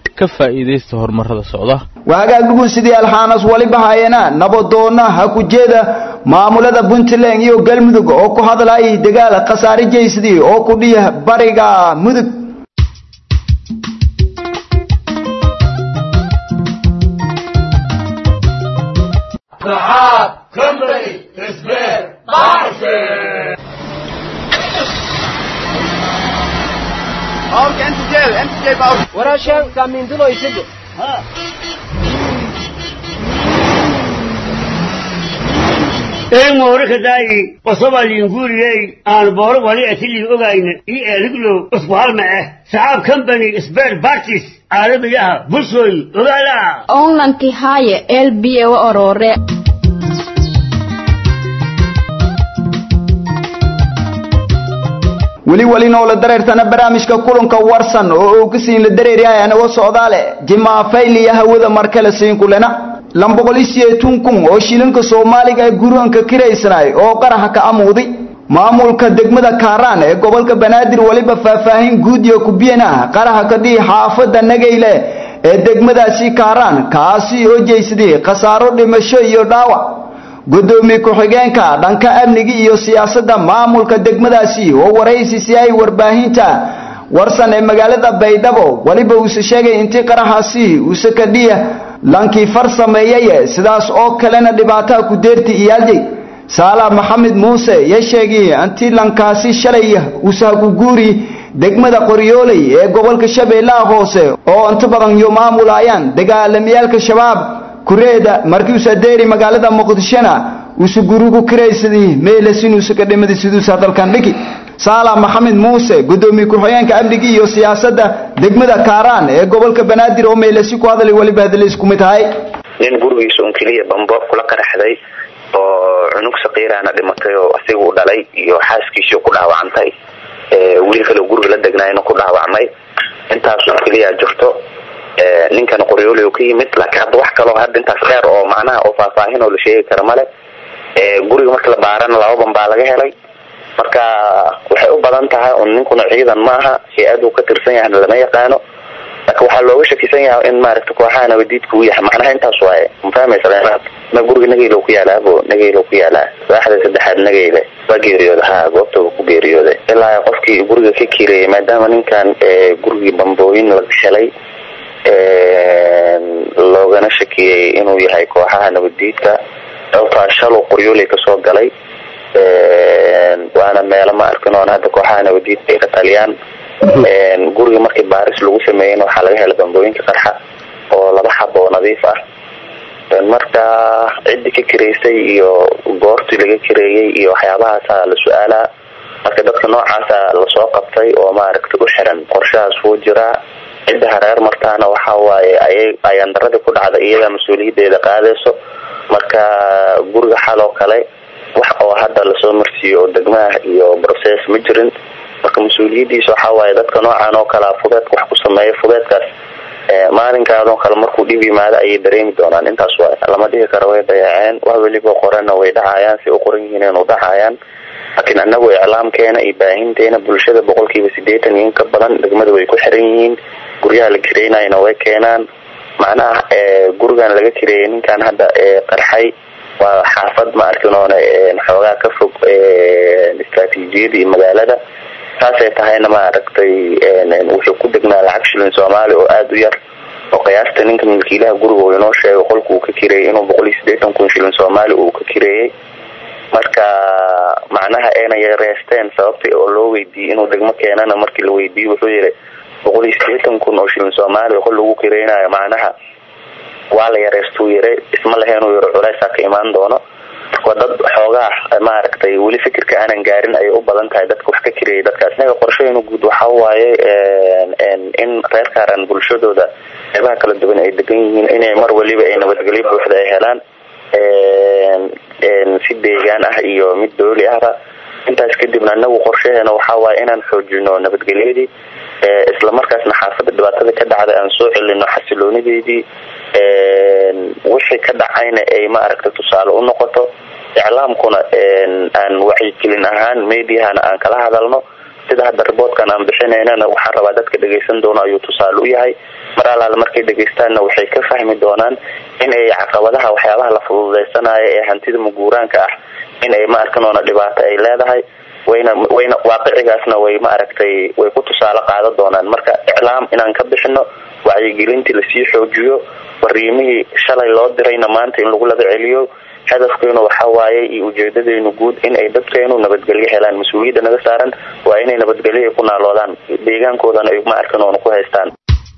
ka faa'iidaysta horumarada socda waa hagaagdhugun sidii alxaanas waliba hayana nabadoonna ha ku jeeda maamulada puntland iyo galmudug oo ku hadlayay dagaal khasaare jeysadii oo ku dhiya bariga mudug waraashaan kaamiinduloyside een moorika daayi qosobaliin guuriyey aan booro wali atilii ogayna io eeliglow usku halma ah saxaab company sbert bartis caalamigaha bulshooy ogaala onlanki haaye elbiye wa orore weli weli noola dareertana barnaamijka kulanka warsan oo uu kasiin la dareeryahay anago socdaale jimaafayliya hawada markale siinkulena lamboqolisiyeetun kun oo shilinka soomaaliga ee guroonka kiraysanaay oo qaraxa ka amuudi maamulka degmada kaaraan ee gobolka banaadir weliba faahfaahin guud iyo kubiyana qaraxa ka dhihi xaafada nageyle ee degmadaasi kaaraan kaasi oo jeysadii khasaaro dhimasho iyo dhaawac gudoomiye ku-xigeenka dhanka amniga iyo siyaasadda maamulka degmadaasi oo waraysi si ay warbaahinta warsan ee magaalada baydhabo weliba uuse sheegay intii qaraxaasi uuse ka dhiya lankii far sameeyay sidaas oo kalena dhibaataa ku deerti iyaaljay saala maxamed muuse ya sheegay intii lankaasi shalay usahagu guuri degmada qoryooley ee gobolka shabeellaha hoose oo inta badan iyo maamulayaan dagaalamiyaalka shabaab kureeda markii uu sadeeri magaalada muqdishona uu gurigu kiraysadii meelasin uu ka dhimadi siduu hadalkan dhigi saala maxamed muuse gudoomiye ku-xigeenka amniga iyo siyaasadda degmada kaaraan ee gobolka banaadir oo meelasi ku hadalay weliba hadalays ku mid ahay nin gurigiisa un keliya bambo kula qaraxday oo cunug saqiiraana dhimatay oo asiga u dhalay iyo xaaskiisii ku dhaawacantay wiil kale guriga la degnaayna ku dhaawacmay intaasoo keliya jirto ninkan qoryooli oo ka yimid laakiin hadda wax kaloo hadda intaas dheer oo macnaha oo faahfaahin oo la sheegi kara male guriga marka la baarana laba ban baa laga helay marka waxay u badan tahay un ninkuna ciidan maaha hay-ad uu ka tirsan yahana lama yaqaano laakiin waxaa looga shakisan yahay in maaragta kooxaha nabadiidka uu yahay macnaha intaas waaye ma fahmaysa ma guriga nageylo ku yaalaa abo nageylo ku yaalaa waaxda saddexaad nageyle waa geeriyooda ha goobtaba ku geeriyooday ilaa qofkii guriga ka kireeyay maadaama ninkan gurigii bambooyin laga helay loogana shakiyey inuu yahay kooxaha nabadiidka sababtaa shalow qoryooley kasoo galay waana meelo ma arkin oon hadda kooxaha nabadiidka ay ka taliyaan guriga markii baaris lagu sameeyeyna waxaa laga helay bambooyinka qarxa oo laba xab oo nadiif ah marka ciddii ka kireysay iyo goortii laga kireeyey iyo waxyaabahaasa la su-aalaa marka dadka noocaasa lasoo qabtay oo maaragta u xiran qorshahaas wuu jiraa cidda hareer martaana waxa waaye ayay ayaan daradii ku dhacda iyadaa mas-uuliyadeeda qaadayso marka guriga xal oo kale wax oo hadda lasoo marsiiyo oo degmaha iyo process ma jirin marka mas-uuliyadiisa waxa waaye dadka noocan oo kalea fudeedka wax ku sameeya fudeedkaas maalinkaadoo kale markuu dhib yimaado ayay dareemi doonaan intaas waay lama dhihi karo way dayaaceen wax weliba qorana way dhacayaan si u qoran yihiin inu dhacayaan laakiin anagu iclaamkeena iyo baahinteena bulshada boqolkiiba sideetan iyo in ka badan degmada way ku xiran yihiin guryaha la kireynayna way keenaan macnaha gurigan laga kireeyay ninkan hadda qarxay waa xaafad ma arkin oona xoogaa ka fog istraatiijiyada iyo magaalada saasay tahayna maaragtay wuxuu ku degnaa lacag shilin soomaali oo aada u yar oo qiyaasta ninka milkiilaha guriga uu inoo sheegay qolka uu ka kireeyay inuu boqol iyo siddeetan kun shilin soomaali uu ka kireeyey marka macnaha ayna yareysteen sababta oo loo weydiiyey inuu degmo keenana markii la weydiiyey wuxuu yihi boqol iyo siddeetan kun oo shilin soomaali qol lagu kireynayo macnaha waa la yareystuu yire isma laheenuu yiro culeysaa ka imaan doono waa dad xoogaa maaragtay weli fikirka aanan gaarin ayay u badan tahay dadka wax ka kireeyay dadkaas inaga qorshahaynu guud waxa waaye in reer kaaran bulshadooda qeybaha kala duwan ay degan yihiin inay mar waliba ay nabadgelyo buuxda ay helaan si deegaan ah iyo mid dooli ahba intaas kadibna anagu qorshaheena waxa waaye inaan xoojino nabadgelyadii islamarkaasna xaafada dhibaatada ka dhacday aan soo celino xasiloonideedii wixii ka dhacayna ay maaragta tusaale u noqoto iclaamkuna aan wacyigelin ahaan mediahana aan kala hadalno sida hadda riboodkan aan bixinaynana waxaan rabaa dadka dhegaysan doono ayuu tusaale u yahay mar alaale markay dhegaystaanna waxay ka fahmi doonaan in ay caqabadaha waxyaabaha la fududaysanayo ee hantida muguuraanka ah in ay ma arkanoona dhibaato ay leedahay wayna wayna waaqicigaasna way ma aragtay way ku tusaale qaadan doonaan marka iclaam inaan ka bixino wacyigelintii lasii xoojiyo fariimihii shalay loo dirayna maanta in lagu laga celiyo hadafkeenu waxa waaye iyo ujeedadeenu guud in ay dadkeenu nabadgelyo helaan mas-uuliyadda naga saaran waa inay nabadgelyo ay ku naaloodaan deegaankoodana ay ma arkan oona ku haystaan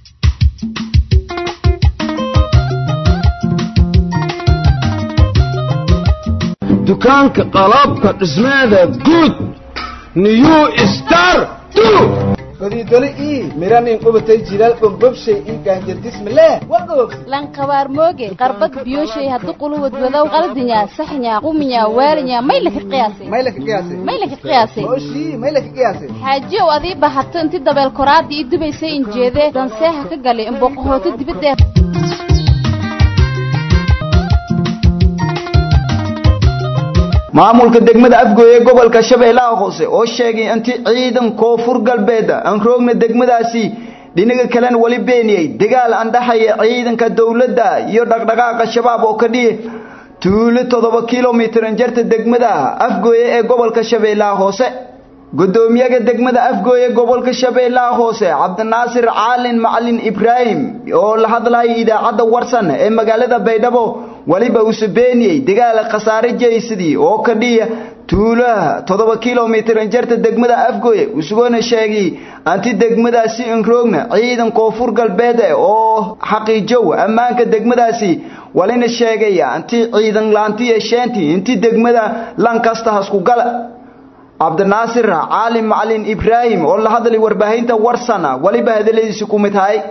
dukaanka qalabka dhismeeda guud new star fadiidole ii miranin qubatay jilaal bombobshay ii gaanjardismale wagoog lankabaar mooge qarbad biyoshay haddu quluwad wadow qaldinya saxnya quminya waalinya maylaka qiyaasay maylaka qiyaasay maylaka qiyaasay oshii maylaka qiyaasay xaajiyow adii bahato inti dabeel koraadii i dubaysay injeedee danseeha ka galay imboqohooto dibadee maamulka degmada afgooye gobolka shabeellaha hoose oo sheegay intii ciidan koonfur galbeeda aan roogna degmadaasi dhinaga kalena wali beeniyey dagaal aan dhaxaya ciidanka dowladda iyo dhaqdhaqaaqa shabaab oo ka dhihi tuulo toddoba kilomitir jarta degmada afgooye ee gobolka shabeellaha hoose gudoomiyaha degmada afgooye gobolka shabeellaha hoose cabdinaasir caalin macalin ibraahim oo la hadlayay idaacadda warsan ee magaalada baydhabo waliba uu beeniyey dagaal khasaare jeysadii oo ka dhiya tuulaha toddoba kilomitir jarta degmada afgooye isugona sheegay anti degmadaasi inroogna ciidan koonfur galbeed oo xaqiijow ammaanka degmadaasi walina sheegaya anti ciidan laanti yeesheenti inti degmada lankasta hasku gala cabdinaasir caalim macalin ibraahim oo la hadlay warbaahinta warsana waliba hadaladiisi ku mid tahay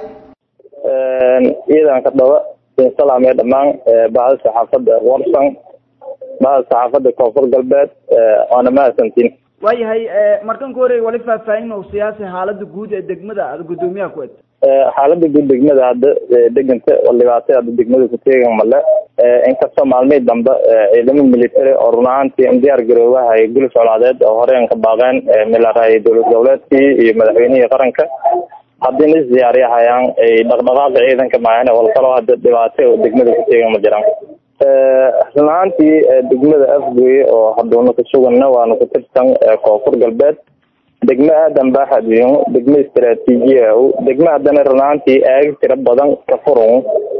ciidanka dhaba salaamee dhammaan bahda saxaafadda warsan bahda saxaafadda koonfur galbeed waana mahadsantiin waayahay markan ka horey wali faahfaahin oo siyaasi xaalada guud ee degmada aada gudoomiyaha ku ed xaalada guud degmada hadda deganta oo dhibaatay hadda degmada ku teegan male inkastoo maalmihii dambe ciidamo military oo run ahaantii in diyaar garoobahay gulif colaadeed oo horeen ka baaqeen milaray dowlad goboleedkii iyo madaxweynihii qaranka haddina is diyaariyahayaan ay dhaqdhaqaaqa ciidanka maayane walkaloo hadda dhibaatay oo degmada ku teegan ma jiraan run ahaantii degmada afgooye oo haduuna ku suganna waana ku tirsan koonfur galbeed degmo aadan baaxadiyo degmo istaraatiijiya degmo haddana run ahaantii aagag tiro badan ka furun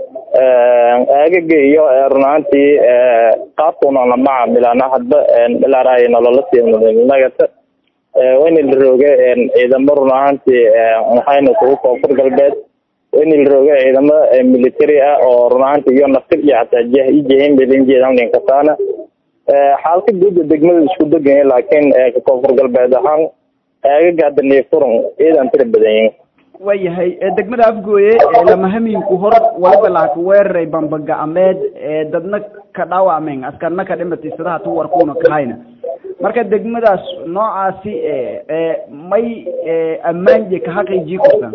aagaga iyo run ahaantii qaabkunana macaamilana hadba ilaaray nolola siinagata wayna la rooge ciidamo run ahaantii waxayna kugu koonfur galbeed wayna la rooge ciidamo military ah oo run ahaantii iyo naftir iyo xataa jah ijehin belinjeedan linkasaana xaalka guuda degmada isku degan laakiin koonfur galbeed ahaan aagaga hadda neefurun ciidan tira badan yihin waayahay degmada afgooye lamahamiinku hor waliba laaka weeraray bambagacmeed dadna ka dhaawacmeen askarna ka dhimatay sidaha tu warkuuna kahayna marka degmadaas noocaasi may ammaanje ka xaqiijii kartaa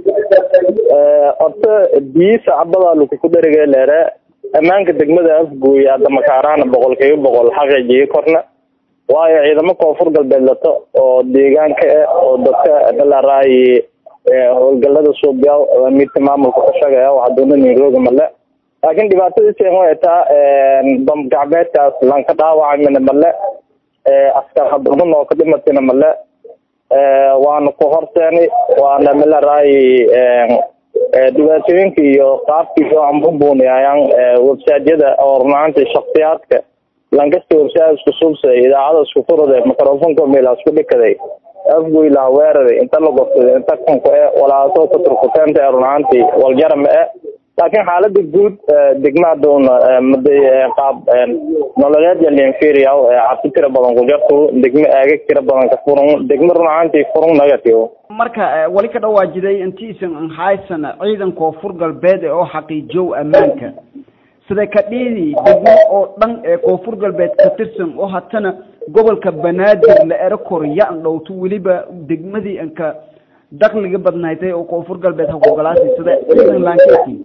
horta biisa cabadaa lakuku dherige leere ammaanka degmada afgooye hadda makaaraana boqol kiiba boqol xaqiijii korna waayo ciidamo koonfur galbeed lato oo deegaanka ah oo dadka dhalaraayi howlgalada suubiya amiirka maamulka ka shaqeeya waxaa doona nairobi male laakiin dhibaatada seen way taa bam gacmeedkaas lanka dhaawacmina male askar haduman oo ka dhimatina male waana ku horseeni waana milaraayi dhibaatooyinka iyo qaabka iyo ambubuuniyayaan websaadyada oo runaantii shaksiyaadka lankasta websaad isku subsay idaacada isku furade microfonka meel isku dhikaday afgoy laha weeraray inta la gobsaday inta kunka e walaasoo ka turkuteenta ee runaantii waljara ma e laakiin xaalada guud degmaaduna maday qaab nololeed yalinferiya cabsi tira badan ku jarto degmo aagag tira badan ka furun degmo runaantii furun negative marka wali ka dhawaajiday intiisan haysana ciidan koonfur galbeed oo xaqiijow ammaanka sida ka dhiidi degmo oo dhan ee koonfur galbeed ka tirsan oo hatana gobolka banaadir la ero korya-an dhowto weliba degmadii anka dakliga badnaydee oo koonfur galbeed haqogolaasi sida ciidan laankeeti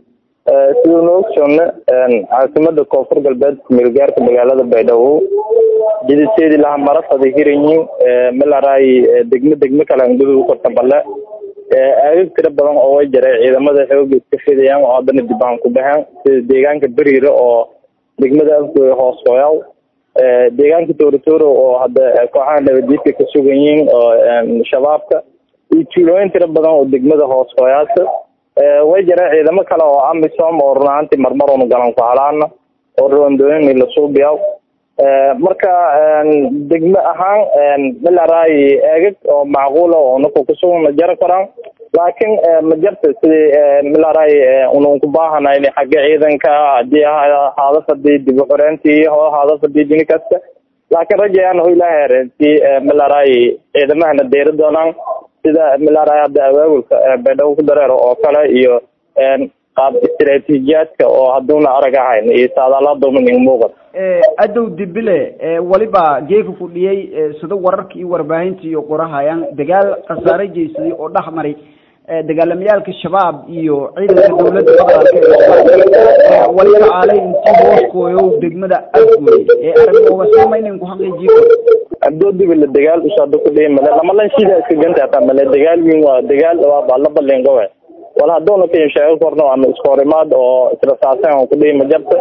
siduu noo ogsoonna caasimada koonfur galbeed kumeelgaarka magaalada baydhabo jiditeedii laha marafada hiranyiin melaraay degmo degmo kale angudu u korta bale aagag tiro badan oo way jaray ciidamada xooga iska fidayaan oo haddana dibaan ku baxeen sida deegaanka beriire oo degmada afgooy hoos hooyaw deegaanka tooritooro oo hadda kooxaha nabadiidka ka sugan yihiin oo shabaabka iyo tuulooyin tiro badan oo degmada hoos hooyaasa way jireen ciidamo kale oo amisom oo run ahaantii marmar unu galan ku halaana oo roondooyin la suubiyaw marka degmo ahaan milaraay eegag oo macquula oo naku kusugan ma jari karaan laakiin ma jarta sidii milaraay unun ku baahanayni xagga ciidanka hadii haada fadii dib u xoreyntii ho haada fadii dini kasta laakiin rajayaan ho ilaa heereentii milaraay ciidamahana deyri doonaan sida milaraay hadda awaawulka baydhabo ku dareero oo kale iyo qaab istaraatiijiyaadka oo hadduuna arag ahayn iyo saadaalaadoomaning muuqat adow dibile waliba geeka fudhiyey sida wararka iyo warbaahinta iyo qorahayaan dagaal khasaare jeysaday oo dhex maray dagaalamayaalka shabaab iyo ciidanka dowladda federaalk ee waliba aalay intii hooskooyo degmada afgooye ee aragooga samaynin ku xaqiijiyo abdoo dibile dagaal usada ku dhihi male lamalan shida iska ganta hataa male dagaal wiin waa dagaal waa la balingowe wal haduuna ka sheego korno ama iskoorimaad oo israsaasen oo kudhihi ma jarta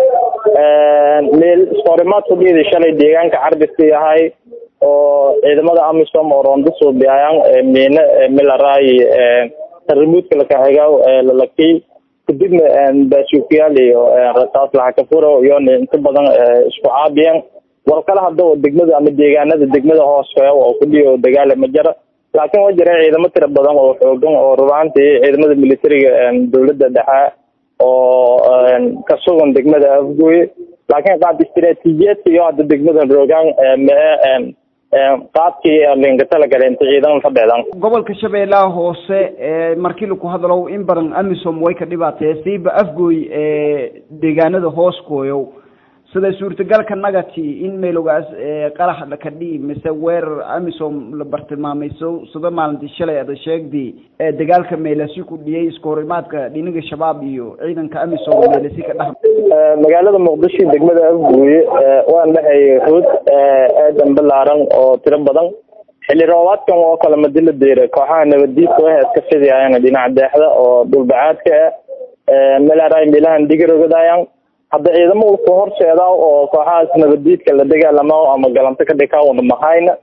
meel iskoorimaad kudhihida shalay deegaanka carbiska yahay oo ciidamada amisom oo rondo suubiyayaan miine milaraay taribuudka lakaxigaw lalakii kadibna baasuukiyaal iyo rasaas laxakafuro iyo inta badan isku caabiyeen wal kale hadda degmada ama deegaanada degmada hoos oo kudhihi oo dagaala ma jara laakiin waa jira ciidamo tira badan oo xoogan oo rubaantii ciidamada militariga dowladda dhexe oo ka sugan degmada afgooye laakiin qaab istaraatiijiyaedka iyo hadda degmada roogaan mee qaabkii linka talagala inta ciidan fadheedan gobolka shabeellaha hoose markii laku hadalow in badan amisom way ka dhibaatee siiba afgooy deegaanada hooskooyow sida suurtagalka nagati in meelogaas qarax ka dhihi mise weerar amisom la bartilmaamayso sida maalintii shalay ada sheegdi dagaalka meelasi ku dhiyay iskahorimaadka dhinaga shabaab iyo ciidanka amisom meelasi ka dhex magaalada muqdisho degmada afgooye waan dhexay hood aadan balaaran oo tiro badan xilli roobaadkan oo kale madila deera kooxaha nabadiidka waxay iska fidiyayaan dhinaca deexda oo dhulbacaadka ah melaraay meelahan digarogadaayaan hadda ciidamo ku horseeda oo kooxahaas nabadiidka la dagaalamo ama galanto ka dhika una mahayna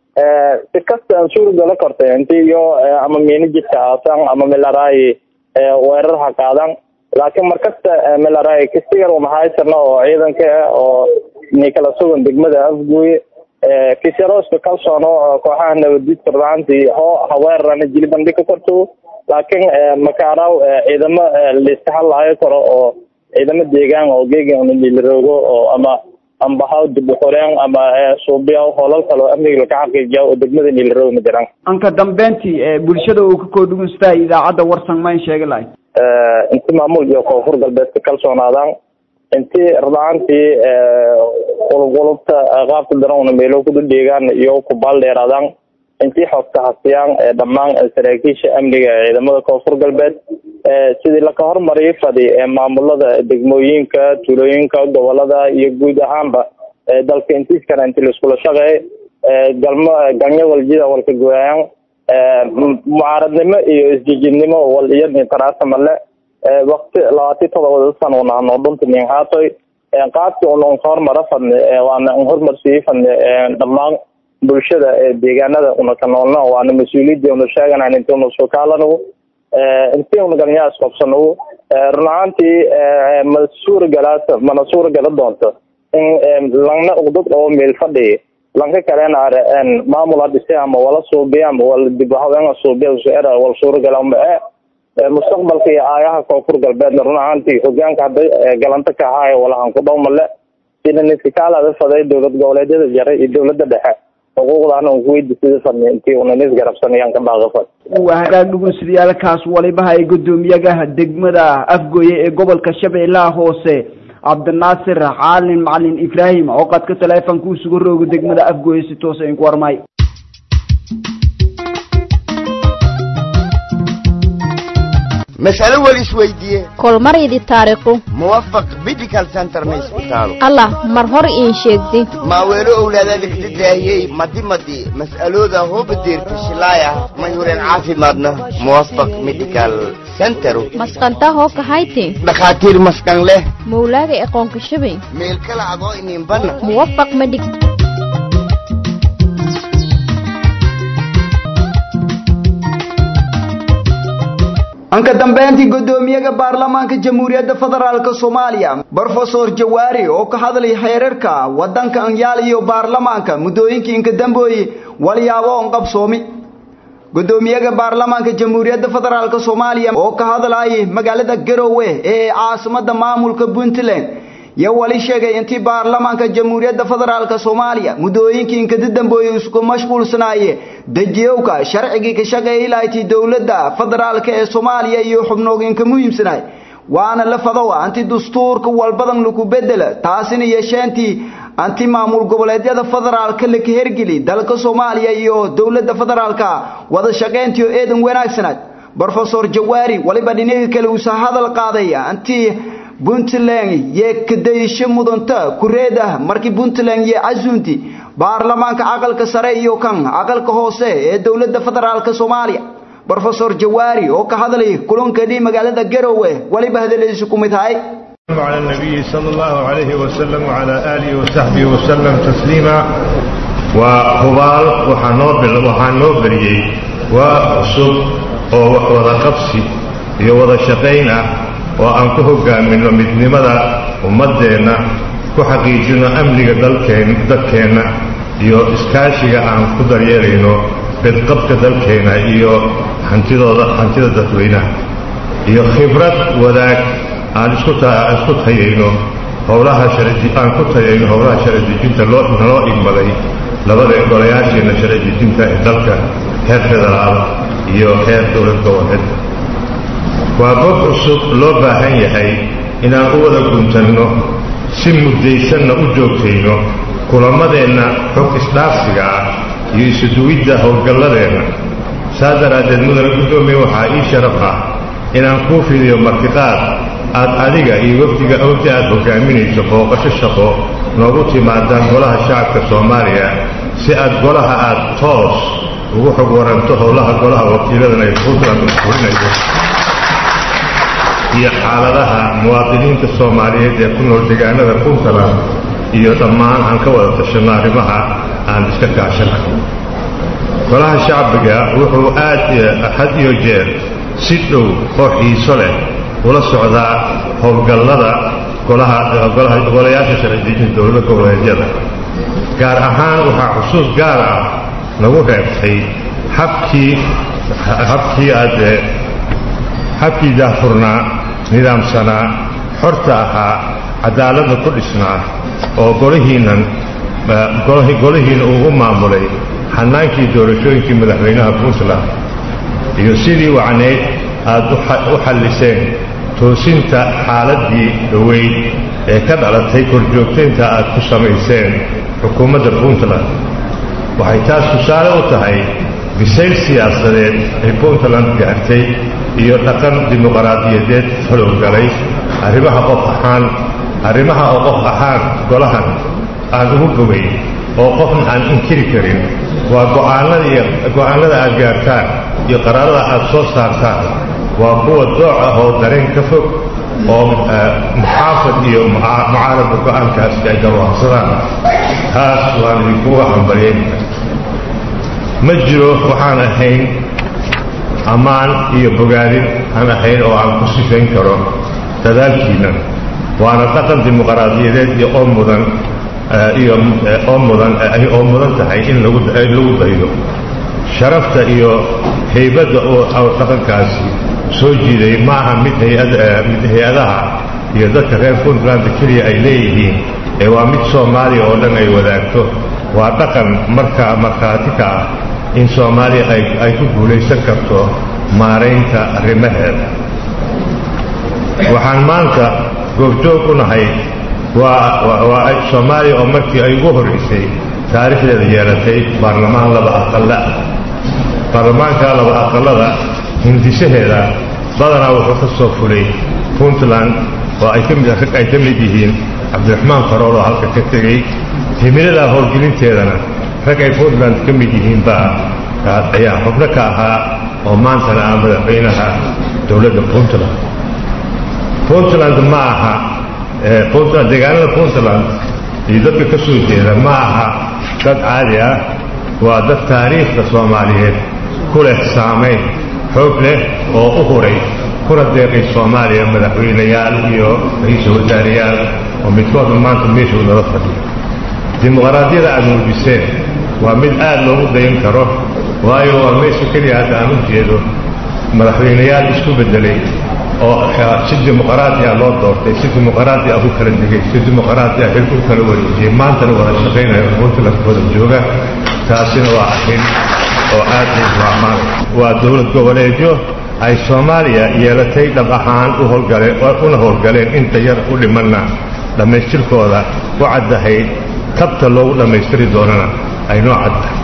si kasta aan suuragala kortay inti iyo ama miina jidka aasan ama melaraay weerar ha qaadan laakiin markasta melaraay kasigar una haysana oo ciidanka ah oo nikala sugan degmada afgooye kisyaroska kalsoono kooxaha nabadiidka rubaantii ho haweerarana jili bandhig ka korto laakiin makaaraw ciidamo layska hadlaayo karo oo ciidamo deegaan oo geega niliroogo oo ama ambahaw dib u qoreen ama suubiya hoolal kale oo amniga laka xaqiijiya oo degmada niliroogo ma jiraan anka dambeyntii bulshada uu ka koodhugunsta idaacadda warsan mayn sheegi lahay inti maamul iyo koonfur galbeedka kalsoonaadaan inti radaantii qulubqulubta qaabka daran meelo kudu dheegaan iyo kubaal dheeraadaan intii xogta hasiyaan dhammaan saraakiisha amniga ee ciidamada koonfur galbeed sidii laka hormariyay fadi maamulada degmooyinka tuulooyinka gobolada iyo guud ahaanba dalka intiis kale inti laiskula shaqeey galmo galnyo waljida walka gooyaan mucaaradnimo iyo isjijidnimo wal iyo ninkaraasa male wakti labaati todobada sano nahno dhunta nin haatoy qaabkii unan ka hormara fadne waana hormarsiiyey fadne dhammaan bulshada deegaanada una ka noolna waana mas-uuliyadii una sheeganan inti una sukaalanagu intii una galnyaa isqobsanagu run ahaantii ma suuragalaas mana suuragala doonto in langna uqdad oo meel fadhiya lanka kalena are maamul hadhise ama wala suubiya ama wala dib haweenga suubiya useera wala suuragala ma e mustaqbalka iyo aayaha koonfur galbeedna run ahaantii hogaanka hadda galanta ka ahaayo walahan ku dhow male sida niskakaalada faday dowlad goboleedyada jaray iyo dowlada dhexe xuquuqdaana un kuweydiisada fadni intii una nis garabsanayaan ka baaqafad waa hagaag dhugunsidayaalkaas walibaha ee guddoomiyaha degmada afgooye ee gobolka shabeellaha hoose cabdinaasir caalin macalin ibraahim oo qadka taleefonka u suga rooga degmada afgooye si toosa inku warmay mas'alo wal isweydiiye kolmaridi taariikhu muwafaq medical center ma isbitaalo allah mar hor iin sheegdi maaweelo owlaadaada kada daahiyey madi madi mas'alooda hooba deerta shilaaya may hureen caafimaadna muwafaq medical center masqanta hoo kahayti dhakhaatiir maskan leh mawlaaga aqoonka shabay meel kala adoo ininbana muwafaq medig anka dambeyntii guddoomiyaha baarlamaanka jamhuuriyadda federaalk soomaaliya brofesor jawaari oo ka hadlay xeerarka wadanka anyaal iyo baarlamaanka muddooyinkii inka dambooye walyaabo on qabsoomi guddoomiyaha baarlamaanka jamhuuriyadda federaalk soomaaliya oo ka hadlayay magaalada garowe ee caasimada maamulka puntland yo wali sheegay intii baarlamaanka jamhuuriyadda federaalk soomaaliya muddooyinkii inkada dambooye isku mashquulsanaaye dejiyowka sharcigii ka shaqeeyay lahayti dowladda federaalk ee soomaaliya iyo xubnooginka muhiimsanaay waana la fadowa anti dastuurka walbadan lagu bedela taasina yeesheentii anti maamul goboleedyada federaalka laka hergeli dalka soomaaliya iyo dowladda federaalka wada shaqayntiyo eedan wanaagsanaad brofesor jawaari waliba dhinaga kale uusa hadal qaaday anti puntland yee kadaysho mudanta kureed ah markii puntland yee casuunti baarlamaanka aqalka sare iyo kan aqalka hoose ee dowladda federaalk soomaaliya brofesor jawaari oo ka hadlay kulankadii magaalada garowe waliba hadaladiisu ku mid tahay على النبي صلى الله عليه وسلم وعلى آله وصحبه وسلم تسليما وهبال وحنوبل وحنوبلي وعصب ووضع قبسي يوضع شقينا oo aan ku hogaaminno midnimada ummaddeenna ku xaqiijinno amniga dalkeen dadkeenna iyo iskaashiga aan ku daryeelayno bedqabka dalkeenna iyo hantidooda hantida dadweynaha iyo khibrad wadaag aan isku isku tayayno howlaha sharci aan ku tayayno howlaha sharci dejinta loo naloo igmaday labada golayaasheenna sharci dejinta ee dalka heer federaal iyo heer dowlad goboleed waa bob cusub loo baahan yahay inaan u wada guntanno si muddaysanna u joogtayno kulamadeenna xog isdhaafsiga ah iyo isuduwidda howlgalladeenna saa daraaddeed mudane guddoomiye waxaa ii sharaf ah inaan kuu fidiyo martiqaad aad adiga iyo wafdiga wafdi aad hogaaminayso booqasho shaqo noogu timaadaan golaha shacabka soomaaliya si aad golaha aad toos ugu xog waranto howlaha golaha wakiiladan ay puntland fulinayo iyo xaaladaha muwaadiniinta soomaaliyeed ee ku nool deegaanada puntland iyo dhammaan aan ka wada tashanno arrimaha aan iska kaashana golaha shacbiga wuxuu aad had iyo jeer si dhow oo xiiso leh ula socdaa howlgallada golayaasha sharcidejinta dowlada goboleedyada gaar ahaan waxaa xusuus gaar ah nagu reebtay habkii habkii aad habkii daahfurnaa nidaamsanaa xorta ahaa cadaaladda ku dhisnaa oo golihiinnan golihiina uu u maamulay xannaankii doorashooyinkii madaxweynaha puntland iyo sidii wacnayd aad u xalliseen toosinta xaaladdii dhoweyd ee ka dhalatay korjoogtaynta aad ku samayseen xukuumadda puntland waxay taas tusaale u tahay bisayl siyaasadeed ay puntland gaartay iyo dhaqan dimuqraadiyadeed falowgalay arrimaha qof ahaan arrimaha oo qof ahaan golahan aan ugu bogayn oo qofna aan inkiri karin waa go'aanada iyo go'aanada aad gaartaan iyo qaraarada aad soo saartaan waa kuwa dooc ah oo dareen ka fog oo muxaafad iyo mucaaradda go'aankaasi ay garwaaqsadaan taas waan idinkuga hambalyaynaya ma jiro waxaan ahayn ammaan iyo bogaadin aan ahayn oo aan ku sifayn karo dadaalkiinna waana dhaqan dimuqraadiyadeed iyo oo mudan iyo oo mudan oo mudan tahay in lagu lagu daydo sharafta iyo haybadda oo dhaqankaasi soo jiiday ma aha mid hay-ad mid hay-adaha iyo dadka reer puntland keliya ay leeyihiin ee waa mid soomaaliya oo dhan ay wadaagto waa dhaqan markaa markhaati ka ah in soomaaliya ay ku guulaysan karto maaraynta arrimaheeda waxaan maanta goobjoog u nahay waa soomaaliya oo markii ay ugu horraysay taariikhdeeda yeelatay baarlamaan laba aqalla baarlamaanka laba aqallada hindisaheeda badanaa wuxuu ka soo fulay puntland oo ay ka mid rag ay ka mid yihiin cabdiraxmaan farool oo halka ka tegey himiladaa howlgelinteedana rag ay puntland ka mid yihiin baa ayaa xubno ka ahaa oo maantana ah madaxweynaha dowladda puntland puntland ma aha puntland deegaanada puntland iyo dadka ka soo jeeda ma aha dad caadi ah waa dad taariikhda soomaaliyeed ku leh saamayn xoog leh oo u huray kuna deeqay soomaaliya madaxweynayaal iyo ra-iisul wasaarayaal oo midkoodna maanta meeshuu nala fadhiyo dimuqraadiyada aad muujiseen waa mid aad loogu dayan karo waayo waa meesha keliya hadda aan u jeedo madaxweynayaal isku beddelay oo si dimuqraadi ah loo doortay si dimuqraadi ah u kala degay si dimuqraadi ah xilku kala wareejiyey maantana wada shaqaynayo puntland wada jooga taasina waa arrin oo aad u raamaan waa dowlad goboleedyo ay soomaaliya yeelatay dhab ahaan u howlgaleen una howlgaleen inta yar u dhimanna dhammaystirkooda u caddahayd tabta loogu dhammaystiri doonana ay noo caddahay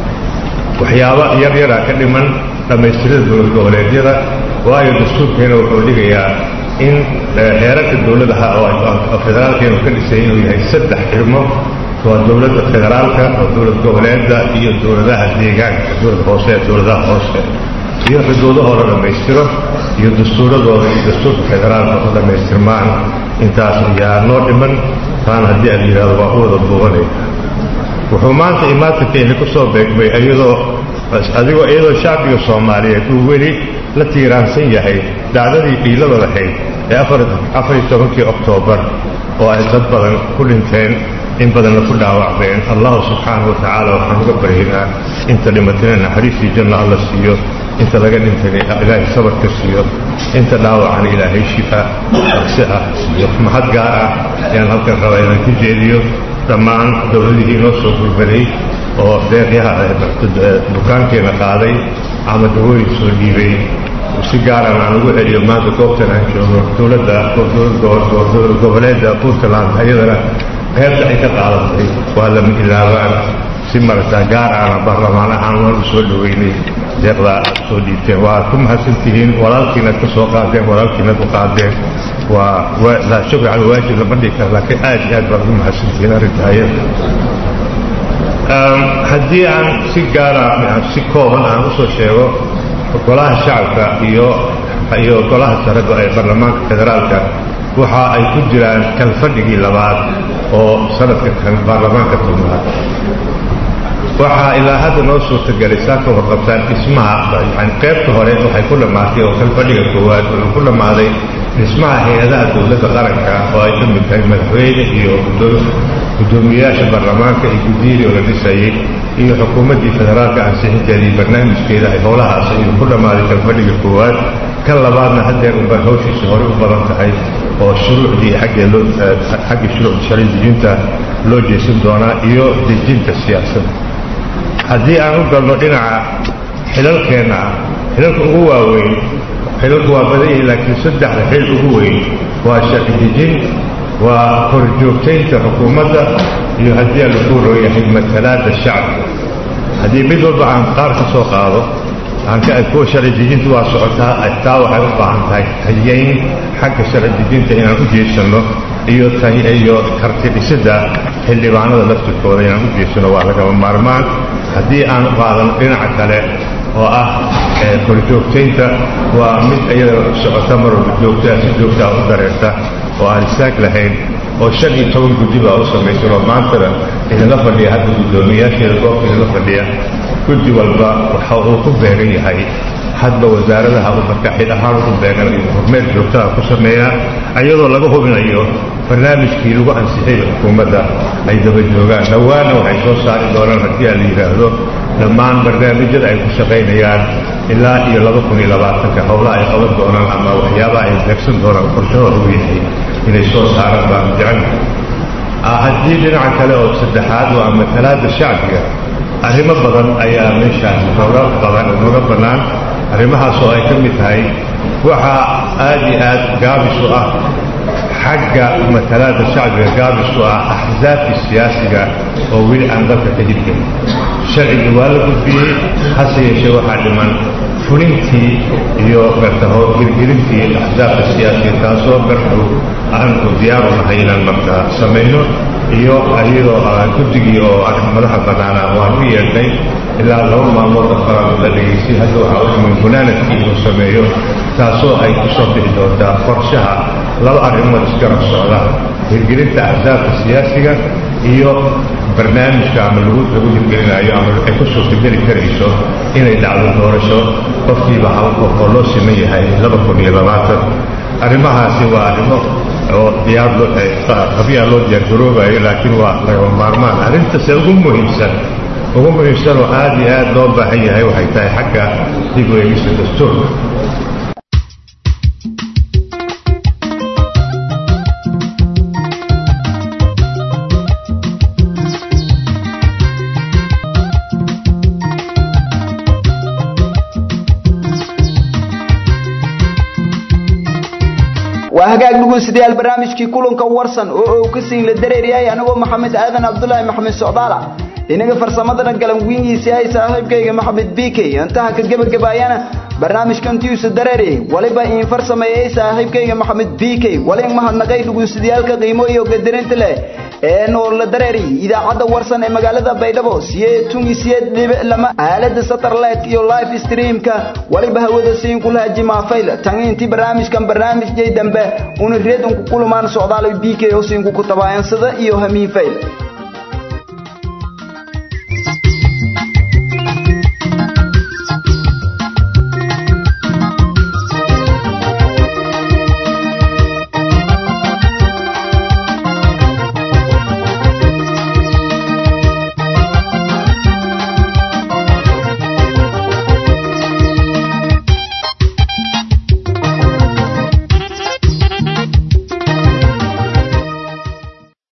waxyaaba yar yaraa ka dhiman dhammaystirada dowlad goboleedyada waayo dastuurkeena wuxuu dhigayaa in heerarka dowladaha oo federaalkeenu ka dhisay inuu yahay saddex xirmo waa dowladda federaalka oo dowlad goboleedda iyo dowladaha deegaanka dowlad hoose ee dowladaha hoose iyo xuduudahooda dhammaystiro iyo dastuuradooda iyo dastuurka federaalka u dhammaystirmaan intaas ayaa noo dhiman taana haddii aad yidhahdo waa u wada duubanaya wuxuu maanta imaatinkeeni ku soo beegmay iyadoo adigoo iyadoo shacbiga soomaaliyeed uu weli la tiiraansan yahay dhacdadii dhiilada lahayd ee afariyo tobankii oktoobar oo ay dad badan ku dhinteen in badanna ku dhaawacmeen allahu subxaanahu wa tacaala waxaan uga baryaynaa inta dhimatayna naxariistii janno alla siiyo inta laga dhintayna ilaahay sabarka siiyo inta dhaawacana ilaahay shifa si ah siiyo mahad gaar ah ayaan halkan rabaa inaan ku jeediyo dhammaan dowladihii noo soo gurbaday oo deeqyaha dukaankeena qaaday ama dawooyin soo dhiibay si gaaran aan ugu celiyo maanta goobtan aan joogo dowladda dowlad goboleedda puntland ayadana qaybta ay ka qaadatay waa lama ilaabaan si maragtaa gaar aana baarlamaan ahaan waan u soo dhoweynay deeqdaa aad soo dhiibteen waa ku mahadsantihiin walaalkiinaad ka soo qaadeen walaalkiinaad u qaadeen waa laa shukri cala waajib lama dhigi kara laakiin aad iyo aad baad ugu mahadsantihiin arrinta ayada haddii aan si gaara si kooban aan usoo sheego golaha shacabka iyo iyo golaha sareba ee baarlamaanka federaalka waxa ay ku jiraan kalfadhigii labaad oo sanadka kan baarlamaanka tobnaad waxaa ilaa hadda noo suurtagelay saa ka warqabtaan dhismaha yani qaybta hore waxay ku dhammaatay oo kalfadhiga koowaad wuxuu ku dhammaaday dhismaha hay-adaha dowladda qaranka oo ay ka mid tahay madaxweyne iyo gudoomiyayaasha baarlamaanka iyo guddiyadii oo la dhisayey iyo xukuumaddii federaalka ansixinteeda iyo barnaamijkeeda ay howlahaas ayuu ku dhammaaday kalfadhiga koowaad kan labaadna haddeer unbaa hawshiisa hore u badan tahay oo shuruucdii xaggee loo xagga shuruucda sharci dejinta loo jeesan doonaa iyo dejinta siyaasadda haddii aan u galno dhinaca xilalkeenna ah xilalka ugu waaweyn xilalku waa badan yihiin laakiin saddexda xil ugu weyn waa sharci dejin waa horjoogtaynta xukuumadda iyo haddii aan lagu rooyahay matalaadda shacabka haddii mid walba aan qaar ka soo qaado aan ka kuwa sharci dejinta waa socotaa taa waxay u baahan tahay hayeyn xagga sharci dejinta inaan u jeesanno iyo iyo karti dhisidda xildhibaanada laftirkooda inaan u jeesano waa lagama maarmaan haddii aan qaadan dhinaca kale oo ah korjoogtaynta waa mid iyada socota mar walba joogtaa si joogtaa u dareerta oo aan istaag lahayn oo shan iyo toban guddi baa u samaysan oo maantana idinla fadhiya hadda guddoomiyaasheeda goobta idinla fadhiya guddi walba waxa uu ku beegan yahay hadba wasaaradaha uu marka xid ahaan ugu beegan iyo hormeer joogtaha ku sameeyaa iyadoo laga hubinayo barnaamijkii lagu ansixiyay xukuumadda ay daba joogaan dhowaana waxay soo saari doonaan haddii aan la yidhaahdo dhammaan barnaamijyada ay ku shaqaynayaan ilaa iyo laba kun iyo labaatanka howlaha ay qaban doonaan ama waxyaabaha ay beegsan doonaan qorshahooda u yahay inay soo saaraan baan jecelnahay haddii dhinaca kale oo saddexaad waa matalaadda shacbiga arrimo badan ayaa meeshaas nooga badan nooga bannaan arrimahaas oo ay ka mid tahay waxaa aad iyo aad gaabis u ah xagga matalaadda shacbiga gaabis u ah axsaabtii siyaasiga oo weli aan dalka ka hirgelin sharcigii waa la gudbiyey hase yeeshee waxaa dhiman fulintii iyo marka hirgelintii axsaabta siyaasiga taasoo markuu aanu diyaar u nahay inaan marka samayno iyo iyadoo guddigii oo madaxa bannaanaa waan u yeedhnay ilaa laba maalmood afaraad la dhegaystay hadda waxaa u imin gunaanadkii inuu sameeyo taasoo ay ku soo bixi doontaa qorshaha laba arrimood isgarab socda hirgelinta axsaabta siyaasiga iyo barnaamijka ama lagu lagu hirgelinayo ama ay ku suurtageli karayso inay dhacdo doorasho qofkiiba hal qof oo loo siman yahay laba kun iyo labaatan arrimahaasi waa arrimo oo diyaar qabiyaa loo diyaargaroobayo laakiin waa lagama maarmaan arrintase ugu muhiimsan ugu muhiimsan oo aad iyo aad loo baahan yahay waxay tahay xagga dib u eegista dastuurka waa hagaag dhegeystayaal barnaamijkii kulanka warsan oo uu ka siin la dareeriyay anigoo maxamed aadan cabdullaahi maxamed socdaala inaga farsamadana galanwiingiisii ay saaxiibkayga maxamed bk intaha ka gebagabaayana barnaamijkan tiisa dareeriyay waliba iin farsameeyay saaxiibkayga maxamed bk walin mahadnaqay dhegeystayaaalka qiimo iyo gadarinta leh ee nool la dareeri idaacadda warsan ee magaalada baydhabo siyeed tungi siyeed dhibic lama aalada satellite iyo live streamka waliba hawada siin kulaha jimaafayl tan intii barnaamijkan barnaamijyay dambe una reedunku kulumaan socdaal bk oo siin ku tabayansada iyo hamiin fayl